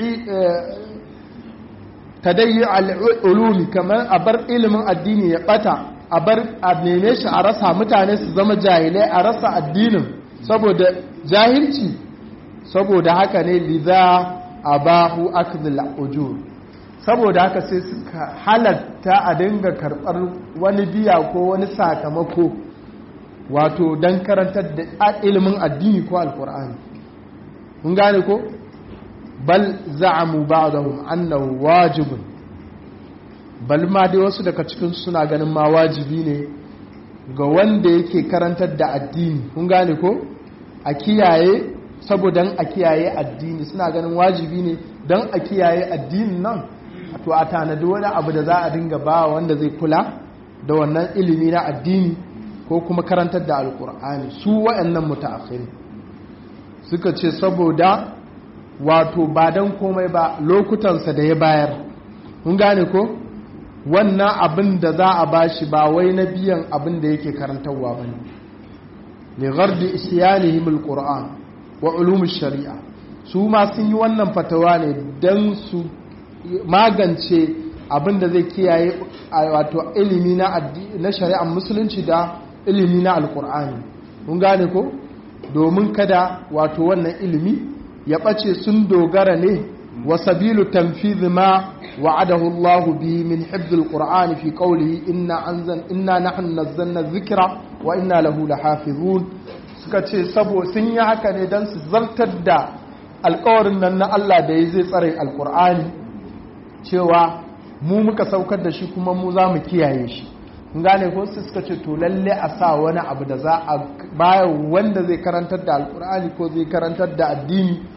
tadayyi al'ulumi kamar a bar ilimin addini ya ɓata a bar a neme shi a rasa mutane su zama jahilai a rasa addinin saboda jahilci saboda haka ne liza abahu akhdhul ujur saboda haka sai suka halatta a dinga karɓar wani biya ko wani sakamako wato don karantar da ilimin addini ko alkur'ani mun gane ko bal za'amu ba'dahum annahu wajibun bal ma dai wasu daga cikin suna ganin ma wajibi ne ga wanda yake karantar da addini kun gane ko a kiyaye saboda a kiyaye addini suna ganin wajibi ne don a kiyaye addinin nan to a tanadi wani abu da za a dinga ba wanda zai kula da wannan ilimi na addini ko kuma karantar da alkur'ani su waɗannan mutaakhiri suka ce saboda wato ba don komai ba lokutansa da ya bayar mun gane ko wannan abin da za a bashi ba wai na biyan abin da yake karantarwa ba ne li ghardi isyanihim alquran wa ulum shari'a su ma sun yi wannan fatawa ne dan su magance abin da zai kiyaye wato ilimi na na shari'ar musulunci da ilimi na alqur'ani mun gane ko domin kada wato wannan ilimi ya ɓace sun dogara ne wa sabilu tanfidh ma wa'adahu Allah bihi min hifdh al-Qur'an fi qawlihi inna anzan inna nahnu nazzalna dhikra wa inna lahu lahafizun suka ce sabo sun yi haka ne dan su zartar da alƙawarin nan na Allah da ya zai tsare alƙur'ani cewa mu muka saukar da shi kuma mu za mu kiyaye shi gane ko su suka ce to lalle a sa wani abu da za a baya wanda zai karantar da alkur'ani ko zai karantar da addini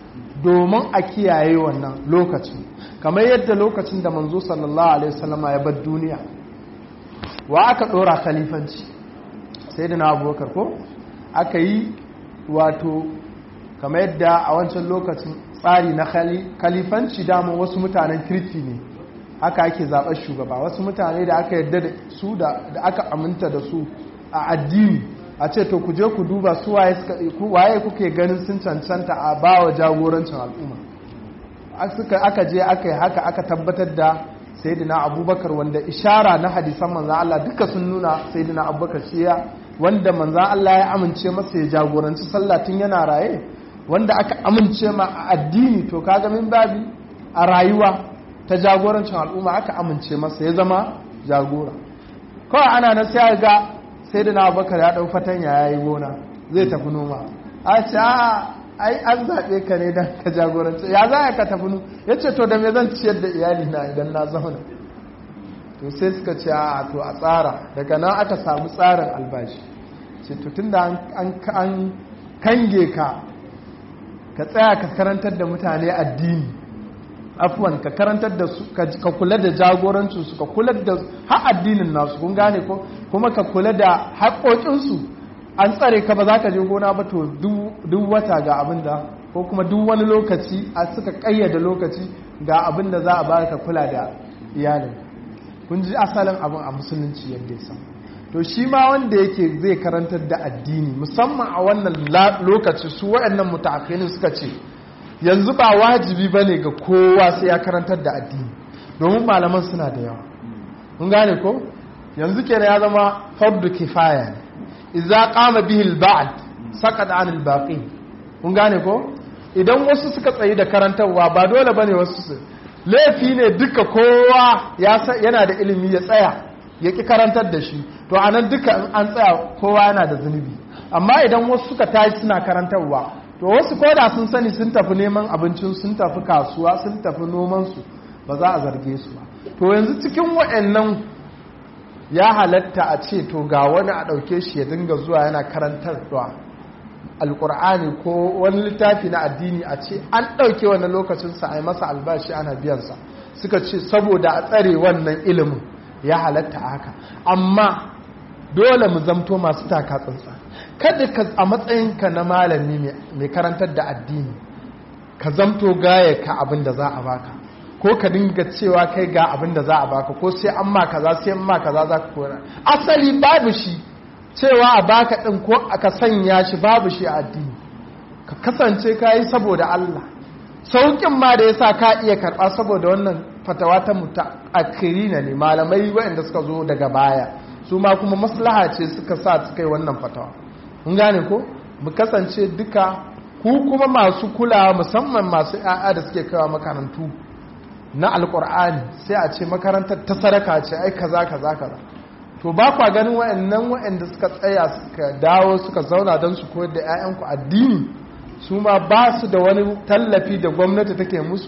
domin a kiyaye wannan lokacin kamar yadda lokacin da manzo sallallahu alaihi wasallama ya bar duniya wa aka dora khalifanci sai da na abubakar ko aka yi wato kamar yadda a wancan lokacin tsari na khalifanci daman wasu mutanen kirki ne haka ake zaɓar shugaba wasu mutane da aka yadda da su da aka aminta da su a addini a ce to ku je ku duba su waye kuke ganin sun cancanta a bawa jagorancin al'umma aka je aka yi haka aka tabbatar da sayyidina abubakar wanda ishara na hadisan manzan Allah duka sun nuna sayyidina abubakar shi ya wanda manzan Allah ya amince masa ya jagoranci sallah tun yana raye wanda aka amince ma a addini to kaga min babi a rayuwa ta jagorancin al'umma aka amince masa ya zama jagora kawai ana na sai ga sayyidina abubakar ya dau fatanya yayi gona zai tafi noma a ce a ai an zaɓe ka ne don ka jagoranci ya za ka tafi nu ya ce to da me zan ciyar da iyali na idan na zauna to sai suka ce a to a tsara daga nan aka samu tsarin albashi ce to tun da an kange ka ka tsaya ka karantar da mutane addini afuwan ka karantar da su ka kula da jagorancinsu ka kula da har addinin nasu kun gane ko kuma ka kula da haƙoƙinsu an tsare ka ba za ka je gona ba to duk wata ga abin da ko kuma duk wani lokaci a suka kayyada lokaci ga abin da za a ba ka kula da iyalin kun ji asalin abin a musulunci yadda ya to shi ma wanda yake zai karantar da addini musamman a wannan lokaci su waɗannan mutaakhinin suka ce yanzu ba wajibi ba ne ga kowa sai ya karantar da addini domin malaman suna da yawa kun gane ko yanzu kenan ya zama fardu kifaya ne idza qama bihi al-ba'd saqat 'an al-baqi kun gane ko idan wasu suka tsayi da karantarwa ba dole bane wasu su laifi ne duka kowa yana da ilimi ya tsaya ya ki karantar da shi to anan duka an tsaya kowa yana da zunubi amma idan wasu suka tashi suna karantarwa to wasu koda sun sani sun tafi neman abincin sun tafi kasuwa sun tafi noman su ba za a zarge su ba to yanzu cikin waɗannan ya halatta a ce to ga wani a ɗauke shi ya dinga zuwa yana karantarwa alkur'ani ko wani littafi na addini a ce an ɗauke wannan lokacinsa a yi masa albashi ana biyansa suka ce saboda a tsare wannan ilimin ya halatta haka amma dole mu zamto masu taka tsantsa kada ka a matsayinka na malami mai karantar da addini ka zamto gaya ka abin da za a baka ko ka dinga cewa kai ga abin da za a baka ko sai an ma kaza sai an ma kaza za ka kora asali babu shi cewa a baka din ko aka sanya shi babu shi a addini ka kasance ka yi saboda Allah saukin ma da yasa ka iya karba saboda wannan fatawa ta mutaakhirina ne malamai waɗanda suka zo daga baya su ma kuma maslaha ce suka sa suka yi wannan fatawa mun gane ko mu kasance duka ku kuma masu kulawa musamman masu 'ya'ya da suke kawo makarantu na alkur'ani sai a ce makarantar ta sadaka ce ai kaza kaza kaza to ba kwa ganin wa'annan wa'anda suka tsaya suka dawo suka zauna don su koyar da 'ya'yanku addini su ma ba su da wani tallafi da gwamnati take musu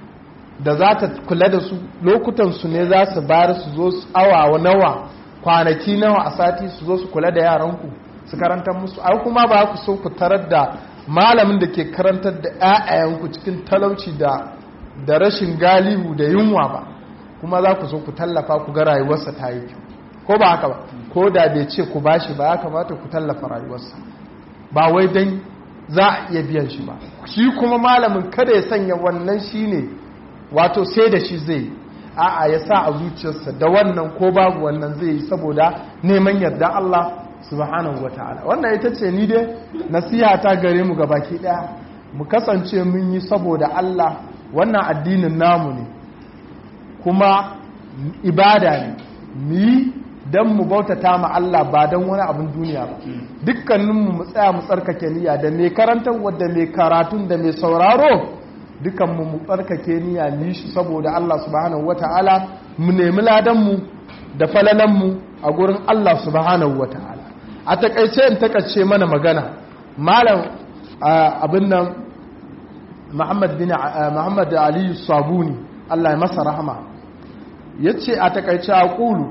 da za ta kula da su lokutan su ne za su bayar su zo su awa nawa kwanaki nawa a sati su zo su kula da yaranku su karantar musu ai kuma ba ku so ku tarar da malamin da ke karantar da 'ya'yanku cikin talauci da da rashin galihu da yunwa ba kuma za ku so ku tallafa ku ga rayuwarsa ta yi kyau ko ba haka ba ko da bai ce ku bashi ba ya kamata ku tallafa rayuwarsa ba wai dan za a iya biyan shi ba shi kuma malamin kada ya sanya wannan shi ne wato sai da shi zai a'a ya sa a zuciyarsa da wannan ko babu wannan zai yi saboda neman yarda Allah subhanahu wataala wannan ita ce ni dai nasiha ta gare mu baki daya mu kasance mun yi saboda Allah wannan addinin namu ne kuma ibada ne mu yi don mu bautata ma Allah ba don wani abin duniya ba dukkaninmu mu tsaya mu tsarkake niyya da mai karantar wadda mai karatun da mai sauraro dukkanmu mu tsarkake niyya ni shi saboda Allah subhanahu wata'ala mu nemi ladanmu da falalanmu a gurin Allah subhanahu wata'ala a takaice in takaice mana magana malam abin nan Muhammad bin Muhammad Ali Sabuni Allah ya masa rahama yace a takaice a kulu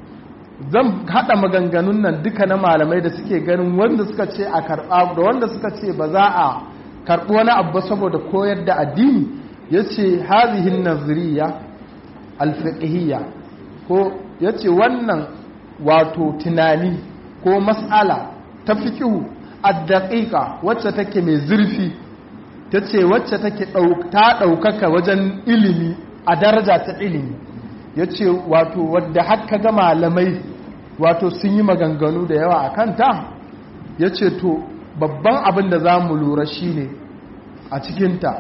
zan hada maganganun nan duka na malamai da suke ganin wanda suka ce a karba da wanda suka ce ba za a karɓi wani abu saboda koyar da addini ya ce hazihin naziriya alfiqhiyya ko ya ce wannan wato tunani ko mas'ala ta fikihu addaƙiƙa wacce take mai zurfi ta ce wacce take ta ɗaukaka wajen ilimi a daraja ta ilimi ya ce wato wadda haka ga malamai wato sun yi maganganu da yawa a kanta ya ce to babban abin da za mu lura shi ne a cikinta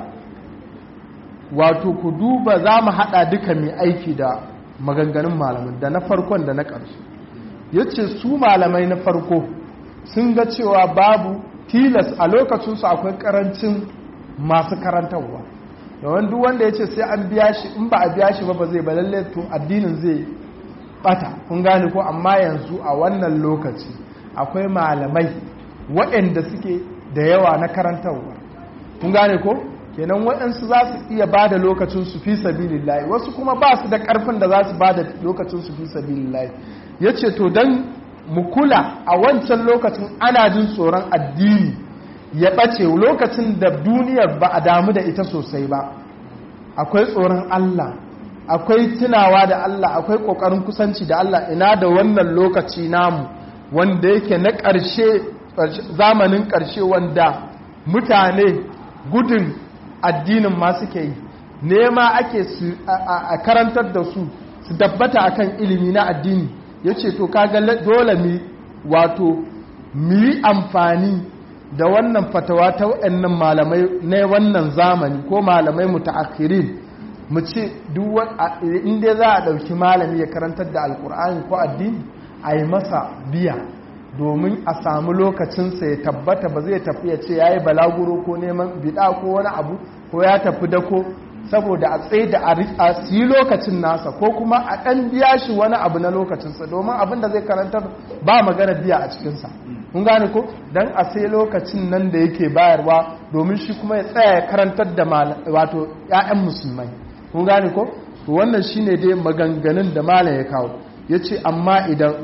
wato ku duba za mu haɗa duka mai aiki da maganganun malamai da na farkon da na ƙarshe ya ce su malamai na farko sun ga cewa babu tilas a lokacinsu akwai ƙarancin masu karantarwa yawan duk wanda ya ce sai an biya shi in ba a biya shi ba ba zai ba lalle to addinin zai bata kun gane ko amma yanzu a wannan lokaci akwai malamai waɗanda suke da yawa na karantarwa kun gane ko kenan waɗansu za su iya ba da lokacin su fi sabilillahi wasu kuma ba su da ƙarfin da za su ba da lokacin su fi sabilillahi ya ce to don mu kula a wancan lokacin ana jin tsoron addini ya ɓace lokacin da duniyar ba a damu da ita sosai ba akwai tsoron Allah akwai tunawa da Allah akwai ƙoƙarin kusanci da Allah ina da wannan lokaci namu wanda yake na ƙarshe zamanin ƙarshe wanda mutane gudun addinin ma suke yi nema ake a karantar da su su dabbata akan ilimi na addini ya ce to kaga dole mi wato mu yi amfani da wannan fatawa ta waɗannan malamai na wannan zamani ko malamai mutaakhirin mu ce inda za a ɗauki malami ya karantar da alkur'ani ko addini a yi masa biya domin a samu lokacinsa ya tabbata ba zai tafi ya ce ya yi balaguro ko neman bida ko wani abu ko ya tafi dako saboda a tsaye da a yi lokacin nasa ko kuma a ɗan biya shi wani abu na lokacinsa domin abin da zai karantar ba magana biya a cikinsa kun gane ko don a sai lokacin nan da yake bayarwa domin shi kuma ya tsaya ya karantar da wato 'ya'yan musulmai kun gane ko to wannan shine dai maganganun da malam ya kawo ya ce amma idan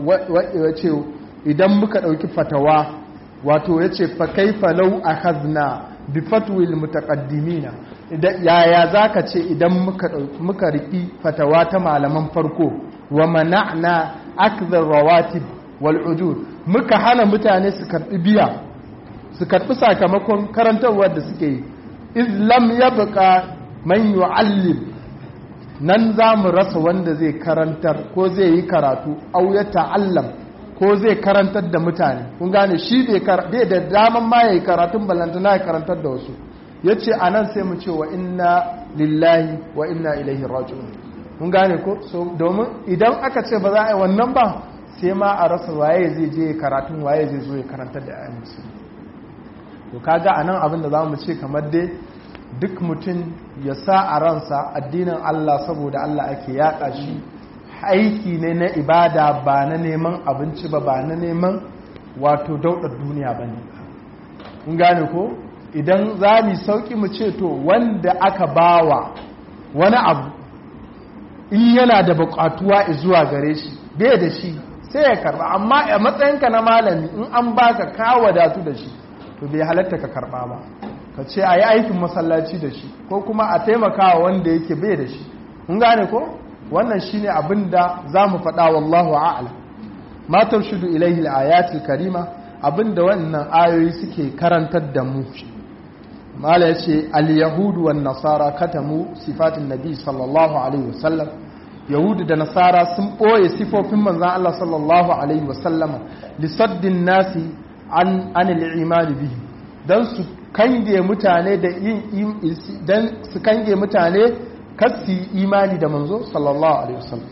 idan muka ɗauki fatawa wato ya ce fa kaifa lau akhadna bi fatwil mutaqaddimina yaya zaka ce idan muka muka riki fatawa ta malaman farko wa mana'na akdhar rawatib wal ujur muka hana mutane su karbi biya su karbi sakamakon karantarwar da suke yi iz lam yabqa man yu'allim nan za mu rasa wanda zai karantar ko zai yi karatu au ya ta'allam ko zai karantar da mutane kun gane shi bai da daman ma ya yi karatun balantana ya karantar da wasu ya ce a nan sai mu ce wa inna lillahi wa inna ilaihi raji'un kun gane ko so domin idan aka ce ba za a yi wannan ba sai ma a rasa waye zai je karatun waye zai zo ya karantar da ayyukan musulmi to kaga a nan abin da za mu ce kamar dai duk mutum ya sa a ransa addinin Allah saboda Allah ake yaƙa shi aiki ne na ibada ba na neman abinci ba ba na neman wato daudar duniya ba ne kun gane ko idan za mu sauki mu ce to wanda aka bawa wani abu in yana da buƙatuwa zuwa gare shi bai da shi sai ya karba amma a matsayinka na malami in an baka ka wadatu da shi to bai halatta ka karba ba ka ce a yi aikin masallaci da shi ko kuma a taimakawa wanda yake bai da shi kun gane ko wannan shine abin da za mu faɗa wallahu a'lam ma tarshudu ilaihi al karima abin da wannan ayoyi suke karantar da mu mala yace al-yahudu wan nasara katamu sifatin nabi sallallahu alaihi wasallam yahudu da nasara sun ɓoye sifofin manzan Allah sallallahu alaihi wasallama lisaddin nasi an anil imani bihi dan su kange mutane da yin dan su kange mutane kasi imani da manzo sallallahu alaihi wasallam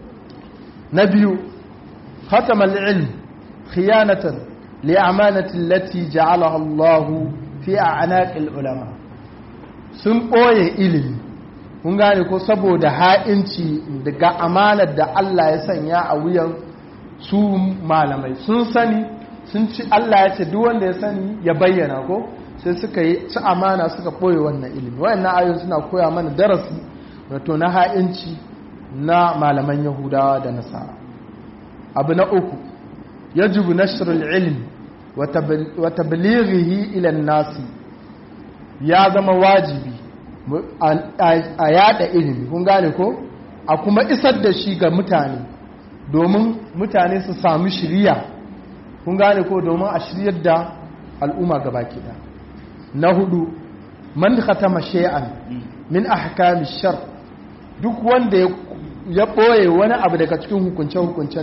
na biyu khatama al-ilm khiyanatan li amanati allati ja'alaha Allah fi a'naq al-ulama sun boye ilimi kun gane ko saboda ha'inci daga amanar da Allah ya sanya a wuyan su malamai sun sani sun ci Allah ya ce duk wanda ya sani ya bayyana ko sai suka yi ci amana suka ɓoye wannan ilimi wayannan ayoyi suna koya mana darasi wato na ha'inci na malaman yahudawa da nasara abu na uku yajibu nashrul ilm wa tablighihi ila nasi ya zama wajibi a yada ilimi kun gane ko a kuma isar da shi ga mutane domin mutane su sami shiriya kun gane ko domin a shiryar da al'umma gaba kida na hudu man khatama shay'an min ahkami shar duk wanda ya ɓoye wani abu daga cikin hukunce-hukunce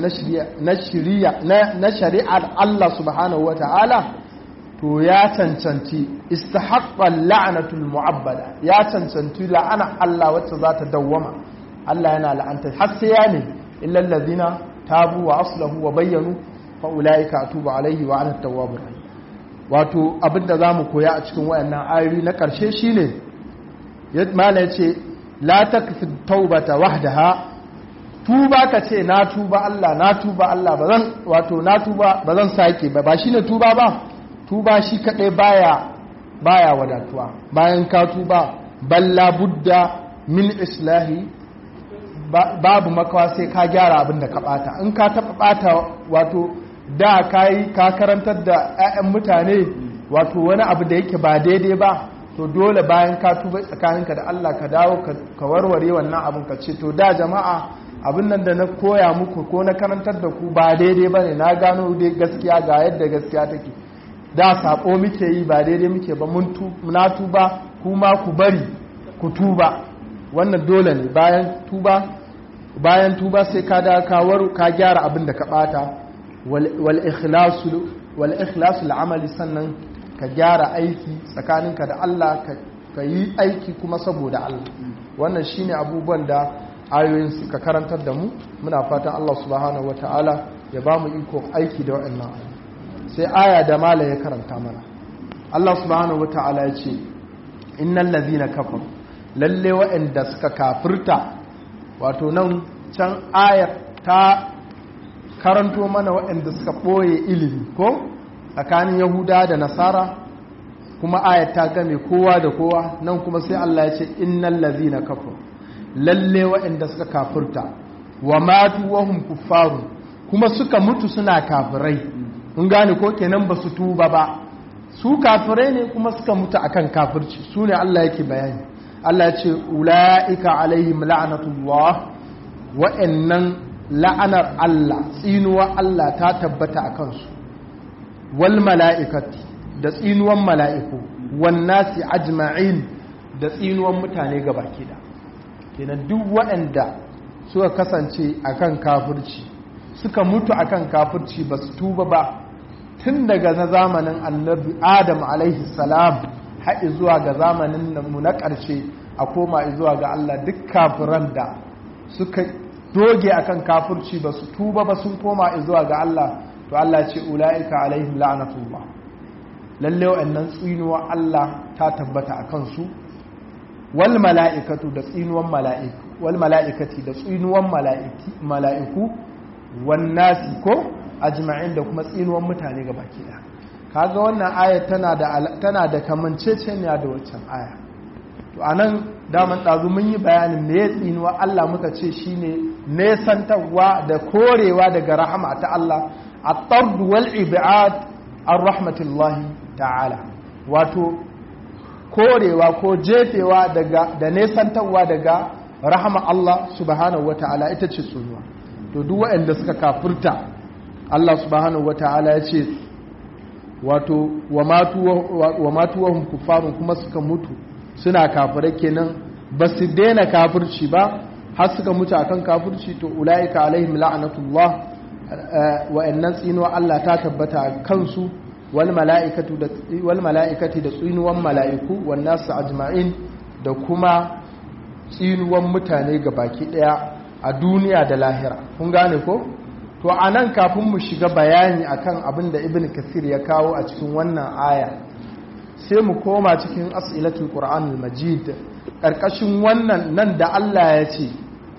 na shari'ar Allah subhanahu wa ta'ala to ya cancanci istahaqqan la'anatul mu'abbada ya cancanci la'ana Allah wacce za ta dawwama Allah yana la'anta har sai ya ne illal ladina tabu wa aslahu wa bayyanu fa ulaika atubu alaihi wa ana tawwabur rahim wato abinda zamu koya a cikin wayannan ayoyi na karshe shine mala yace la takfi taubata wahdaha tuba ka ce na tuba Allah na tuba Allah bazan wato na tuba bazan sake ba ba shine tuba ba tuba shi kadai baya baya wadatuwa bayan ka tuba balla budda min islahi babu makawa sai ka gyara abin da ka bata in ka taba bata wato da kai ka karantar da 'ya'yan mutane wato wani abu da yake ba daidai ba to dole bayan ka tuba tsakaninka da Allah ka dawo ka warware wannan abin ka ce to da jama'a abin nan da na koya muku ko na karantar da ku ba daidai bane na gano dai gaskiya ga yadda gaskiya take da sako muke yi ba daidai muke ba mun na tuba kuma ku bari ku tuba wannan dole ne bayan tuba bayan tuba sai ka da ka waru ka gyara abin da ka bata wal ikhlasu wal ikhlasu amali sannan ka gyara aiki tsakaninka da Allah ka yi aiki kuma saboda Allah wannan shine abubuwan da ayoyin suka karantar da mu muna fatan Allah subhanahu wataala ya ba mu iko aiki da waɗannan ayoyi sai aya da mala ya karanta mana Allah subhanahu wataala ya ce innal ladhina kafaru lalle waɗanda suka kafirta wato nan can ayar ta karanto mana waɗanda suka ɓoye ilimi ko tsakanin yahuda da nasara kuma ayat ta game kowa da kowa nan kuma sai Allah ya ce innal ladhina kafaru lalle waɗanda suka kafirta wa matu wa hum kuffaru kuma suka mutu suna kafirai kun gane ko kenan ba su tuba ba su kafirai ne kuma suka mutu akan kafirci su ne Allah yake bayani Allah ya ce ulaika alaihim la'natullah wa'annan la'anar Allah tsinuwa Allah ta tabbata a kansu wal mala'ikati da tsinuwan mala'iku wan nasi ajma'in da tsinuwan mutane gabaki da kenan duk waɗanda suka kasance akan kafirci suka mutu akan kafirci ba su tuba ba tun daga na zamanin annabi adam alaihi salam haɗi zuwa ga zamanin mu na ƙarshe a koma zuwa ga Allah duk kafiran da suka doge akan kafirci ba su tuba ba sun koma zuwa ga Allah to Allah ce ula'ika alaihim la'natullah lalle wa'annan tsinuwa Allah ta tabbata a kansu wal mala'ikatu da tsinuwan mala'iku wal mala'ikati da tsinuwan mala'iku wan nasi ko ajma'in da kuma tsinuwan mutane ga baki ɗaya kaga wannan aya tana da tana da kamanceceniya da waccan aya to anan daman ɗazu mun yi bayanin me ya tsinuwa Allah muka ce shine nesantarwa da korewa daga rahama ta Allah at-tard wal ibad an rahmatullahi ta'ala wato korewa ko jefewa daga da nesantarwa daga rahama Allah subhanahu wata'ala ita ce tsunuwa to duk waɗanda suka kafirta Allah subhanahu wata'ala ya ce wato wa matu wa kuffarun kuma suka mutu suna kafirai kenan ba su daina kafirci ba har suka mutu akan kafirci to ula'ika alaihim la'anatullah wa'annan tsinuwa Allah ta tabbata kansu wal mala'ikati da tsinuwan mala'iku wan nasu ajma'in da kuma tsinuwan mutane ga baki daya a duniya da lahira kun gane ko to a nan kafin mu shiga bayani akan abin da ibn kasir ya kawo a cikin wannan aya sai mu koma cikin as'ilatul qur'anul majid karkashin wannan nan da Allah ya ce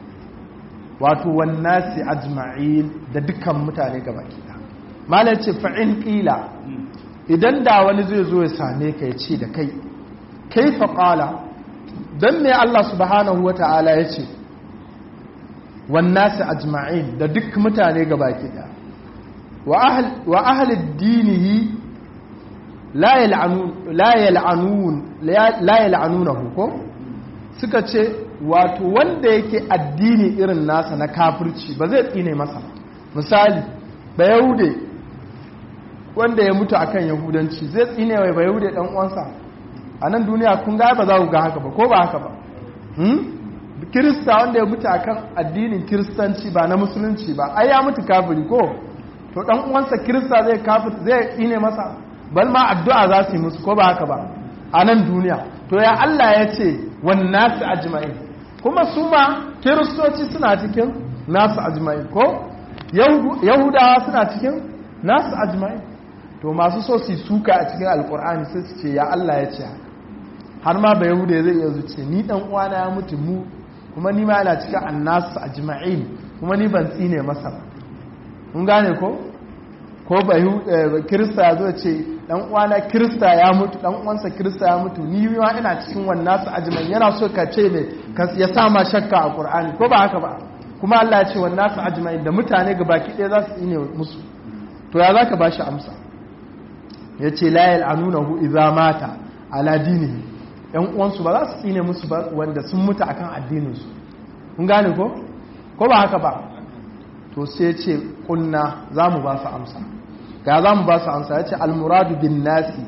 wato wan nasi ajma'in da dukkan mutane ga baki daya malai ce fa'in qila idan da wani zai zo ya same ka ya ce da kai kai faƙala don me Allah subhanahu wa ta'ala ya ce wannasi ajma'in da duk mutane gaba kiɗa wa ahalid dinihi la yal'anunahu ko suka ce wato wanda yake addini irin nasa na kafirci ba zai tsine masa misali ba yahude wanda ya mutu akan yahudanci zai tsine wai ba yahude dan uwansa a nan duniya kun ga ba za ku ga haka ba ko ba haka ba kirista wanda ya mutu akan addinin kiristanci ba na musulunci ba ai ya mutu kafiri ko to dan uwansa kirista zai kafir zai tsine masa bal ma addu'a za su yi musu ko ba haka ba a nan duniya to ya Allah ya ce wan nasu ajma'in kuma su ma kiristoci suna cikin nasu ajma'in ko yahudawa suna cikin nasu ajma'in to masu so su suka a cikin alkur'ani sai su ce ya Allah ya ce har ma ba yahuda zai iya zuce ni dan uwana ya mutu mu kuma ni ma yana cikin annasu ajma'in kuma ni ban tsine masa ba mun gane ko ko ba kirista ya zo ce dan uwana kirista ya mutu dan uwansa kirista ya mutu ni ma ina cikin wannan su ajma'in yana so ka ce ne ya sa ma shakka a qur'ani ko ba haka ba kuma Allah ya ce wannan su ajma'in da mutane gabaki ɗaya za su tsine musu to ya zaka bashi amsa yace la yal'anunahu idza mata ala dinihi yan uwansu ba za su tsine musu ba wanda sun mutu akan addininsu kun gane ko ko ba haka ba to sai ce kunna za mu ba su amsa ga za mu ba su amsa ya ce almuradu bin nasi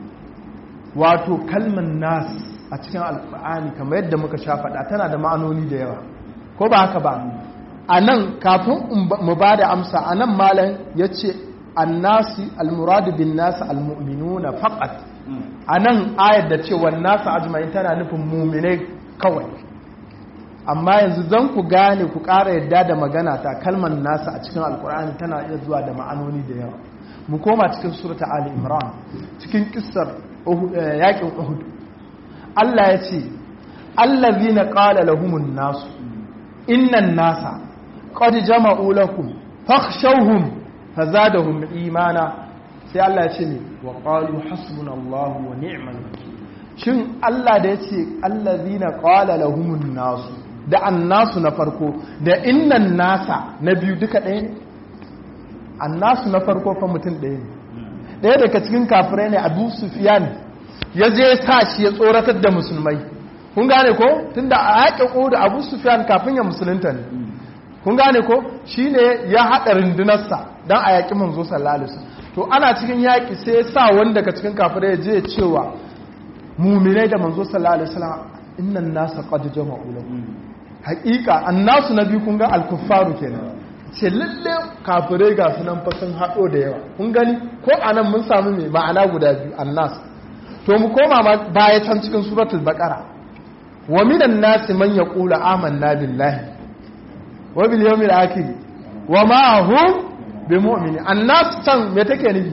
wato kalman nas a cikin alkur'ani kamar yadda muka sha faɗa tana da ma'anoni da yawa ko ba haka ba a nan kafin mu ba da amsa a nan malam ya ce annasi almuradu bin nasi almu'minuna faqat a nan ayar da cewa nasu ajma'in tana nufin muminai kawai amma yanzu zan ku gane ku ƙara yadda da magana ta kalmar nasu a cikin alkur'ani tana iya zuwa da ma'anoni da yawa mu koma cikin surata ali imran cikin kissar yakin uhud Allah ya ce allazina qala lahumun nasu innan nasa qad jama'u lakum fakhshawhum fazadahum imana sai Allah ya ce ne wa qalu hasbunallahu wa ni'mal wakeel shin Allah da yace allazina qala lahumun nasu da annasu na farko da innan nasa na biyu duka ɗaya ne annasu na farko fa mutum ɗaya ne ɗaya daga cikin kafirai ne Abu Sufyan ya je sa shi ya tsoratar da musulmai kun gane ko tunda a yaƙin da Abu Sufyan kafin ya musulunta ne kun gane ko shine ya haɗa rundunarsa don a yaƙi manzo sallallahu alaihi wasallam to ana cikin yaƙi sai ya sa wani daga cikin kafirai je cewa muminai da manzo sallallahu alaihi wasallam innan nasa qad jama'u lakum haƙiƙa annasu nabi kun ga al-kuffaru kenan ce lalle kafirai ga sunan fa sun haɗo da yawa kun gani ko anan mun samu mai ma'ana guda biyu annas to mu koma baya can cikin suratul baqara wa minan nasi man yaqulu amanna billahi wa bil yawmil akhir wa ma hum bimu'mini annas can me take nufi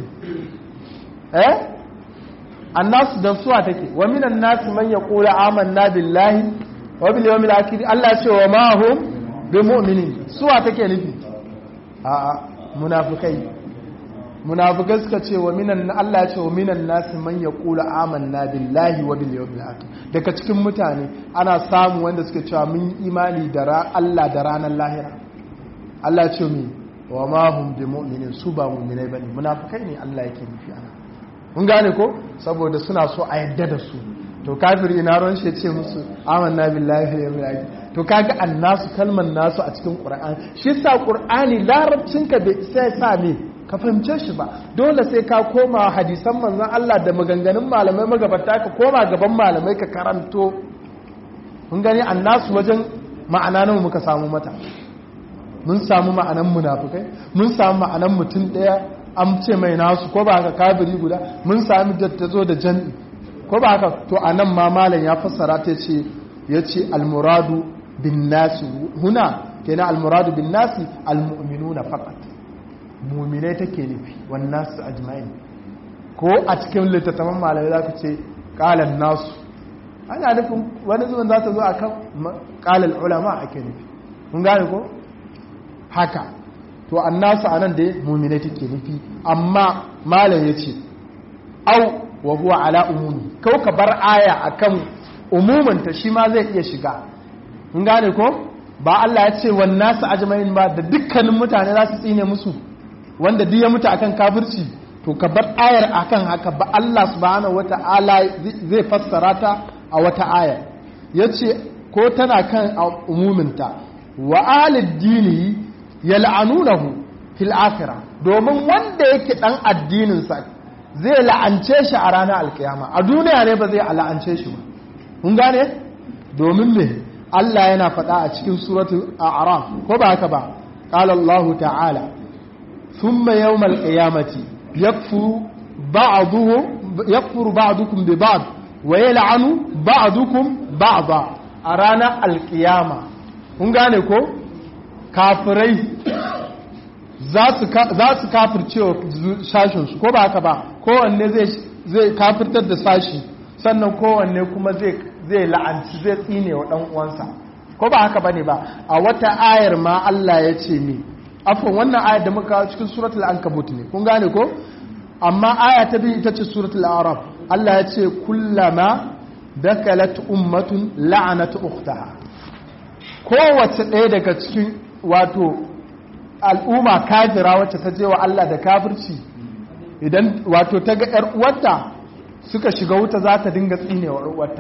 eh annas da suwa take wa minan nas man yaqulu amanna billahi wa bil yawmil akhir Allah ya ce wa ma hum bimu'mini suwa take nufi a a munafikai munafikai suka ce wa minan Allah ya ce wa minan nas man yaqulu amanna billahi wa bil yawmil akhir daga cikin mutane ana samu wanda suka cewa mun imani da Allah da ranar lahira Allah ya ce mu wa ma hum bi mu'minin su ba mu'minai bane munafikai ne Allah yake nufi ana mun gane ko saboda suna so a yadda da su to kafiri ina ron shi ce musu amanna billahi wa yawmil akhir to kaga annasu kalman nasu a cikin qur'ani shi sa qur'ani larabcin ka bai sai sa me ka fahimce shi ba dole sai ka koma hadisan manzon Allah da maganganun malamai magabata ka koma gaban malamai ka karanto mun gani annasu wajen ma'ana nawa muka samu mata mun samu ma'anan munafukai mun samu ma'anan mutum ɗaya an ce mai nasu ko ba haka kabiri guda mun sami dattazo da jami'i ko ba haka to a nan ma malam ya fassara ta ce ya ce almuradu bin nasi huna kenan almuradu bin nasi almu'minuna faqat mu'minai take nufi wan nasu ajma'in ko a cikin littattafan malamai za ka ce qalan nasu ana nufin wani zuwan za ta zo akan qalal ulama ake nufi mun gane ko haka to annasu anan da mumine take nufi amma malam yace au wa huwa ala umumi kau ka bar aya akan umumin ta shi ma zai iya shiga mun gane ko ba Allah ya ce wan nasu ajma'in ba da dukkanin mutane za su tsine musu wanda duk ya mutu akan kafirci to ka bar ayar akan haka ba Allah subhanahu wata'ala zai fassara ta a wata ayar yace ko tana kan umuminta wa alid dini yal'anunahu fil akhirah domin wanda yake dan addinin sa zai la'ance shi a ranar alkiyama a duniya ne ba zai la'ance shi ba kun gane domin me Allah yana faɗa a cikin suratul a'raf ko ba haka ba qala Allah ta'ala thumma yawmal qiyamati yakfuru ba'duhum yakfuru ba'dukum bi ba'd wa yal'anu ba'dukum ba'da a ranar alkiyama kun gane ko kafirai za su kafirce wa sashinsu ko ba haka ba kowanne zai kafirtar da sashi sannan kowanne kuma zai la'anci zai tsine wa ɗan uwansa ko ba haka ba ne ba a wata ayar ma Allah ya ce ne afon wannan ayar da muka cikin suratul ankabut ne kun gane ko amma aya ta biyu ita ce suratul arab Allah ya ce kullama dakalat ummatun la'anat ukhtaha kowace ɗaya daga cikin wato al'umma kafira wacce ta je wa Allah da kafirci idan wato ta ga 'yar uwarta suka shiga wuta za ta dinga tsine wa uwarta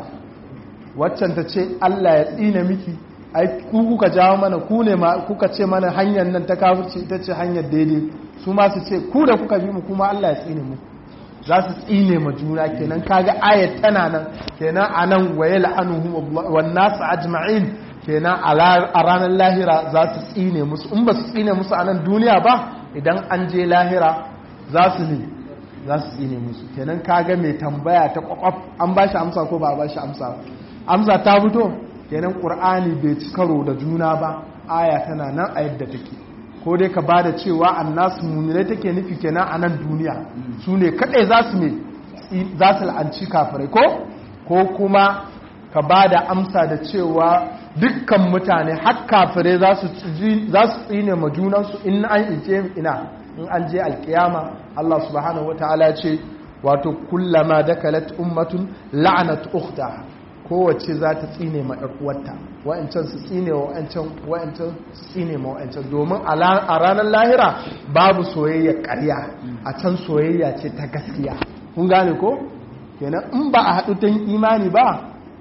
waccan ta ce Allah ya tsine miki ai ku kuka jawo mana ku ne ma kuka ce mana hanyar nan ta kafirci ita ce hanyar daidai su ma su ce ku da kuka bi mu kuma Allah ya tsine mu za su tsine ma juna kenan kaga ayat tana nan kenan anan wa yal'anuhum wan nas ajma'in kenan a ranar lahira za su tsine musu in ba su tsine musu a nan duniya ba idan an je lahira za su ne za su tsine musu kenan kaga mai tambaya ta kwakwaf an ba shi amsa ko ba ba shi amsa amsa ta fito kenan ƙur'ani bai ci karo da juna ba aya tana nan a yadda take ko dai ka ba da cewa annasu muminai take nufi kenan a nan duniya su ne kaɗai za su ne za su la'anci kafirai ko ko kuma ka ba da amsa da cewa dukkan mutane har kafirai za su tsine ma junansu in an ije ina in an je alkiyama Allah subhanahu wataala ce wato kullama dakalat ummatun la'anat ukhta kowace za ta tsine ma uwarta wa'ancan su tsine wa wa'ancan wa'ancan su tsine ma wa'ancan domin a ranar lahira babu soyayya ƙarya a can soyayya ce ta gaskiya kun gane ko kenan in ba a haɗu ta imani ba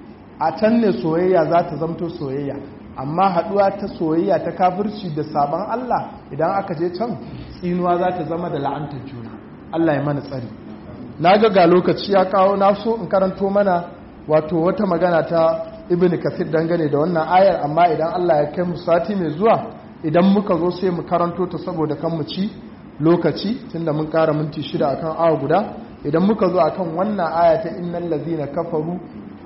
a can ne soyayya za ta zamto soyayya amma haɗuwa ta soyayya ta kafirci da sabon Allah idan aka je can tsinuwa za ta zama da la'antar juna Allah ya mana tsari na ga ga lokaci ya kawo na so in karanto mana wato wata magana ta ibn kasir dangane da wannan ayar amma idan Allah ya kai mu sati mai zuwa idan muka zo sai mu karanto ta saboda kan mu ci lokaci tunda mun kara minti shida akan awa guda idan muka zo akan wannan aya ta innal ladzina kafaru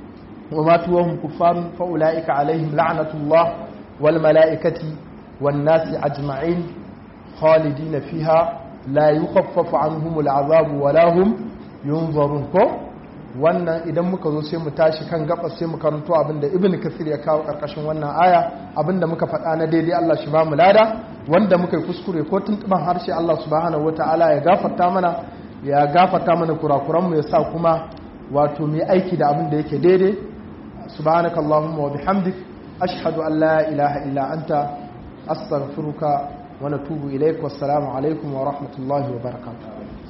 وماتوا وهم كفار فأولئك عليهم لعنة الله والملائكة والناس أجمعين خالدين فيها لا يخفف عنهم العذاب ولا هم ينظرون ko wannan idan muka zo sai mu tashi kan gabas sai mu karanto abinda ibnu kasir ya kawo karkashin wannan aya abinda muka faɗa na daidai Allah shi ba mu lada wanda muka yi kuskure ko tuntuban harshe Allah subhanahu wataala ya gafarta mana ya gafarta mana kurakuran mu ya sa kuma wato mu aiki da abin da yake daidai سبحانك اللهم وبحمدك أشهد أن لا إله إلا أنت أستغفرك ونتوب إليك والسلام عليكم ورحمة الله وبركاته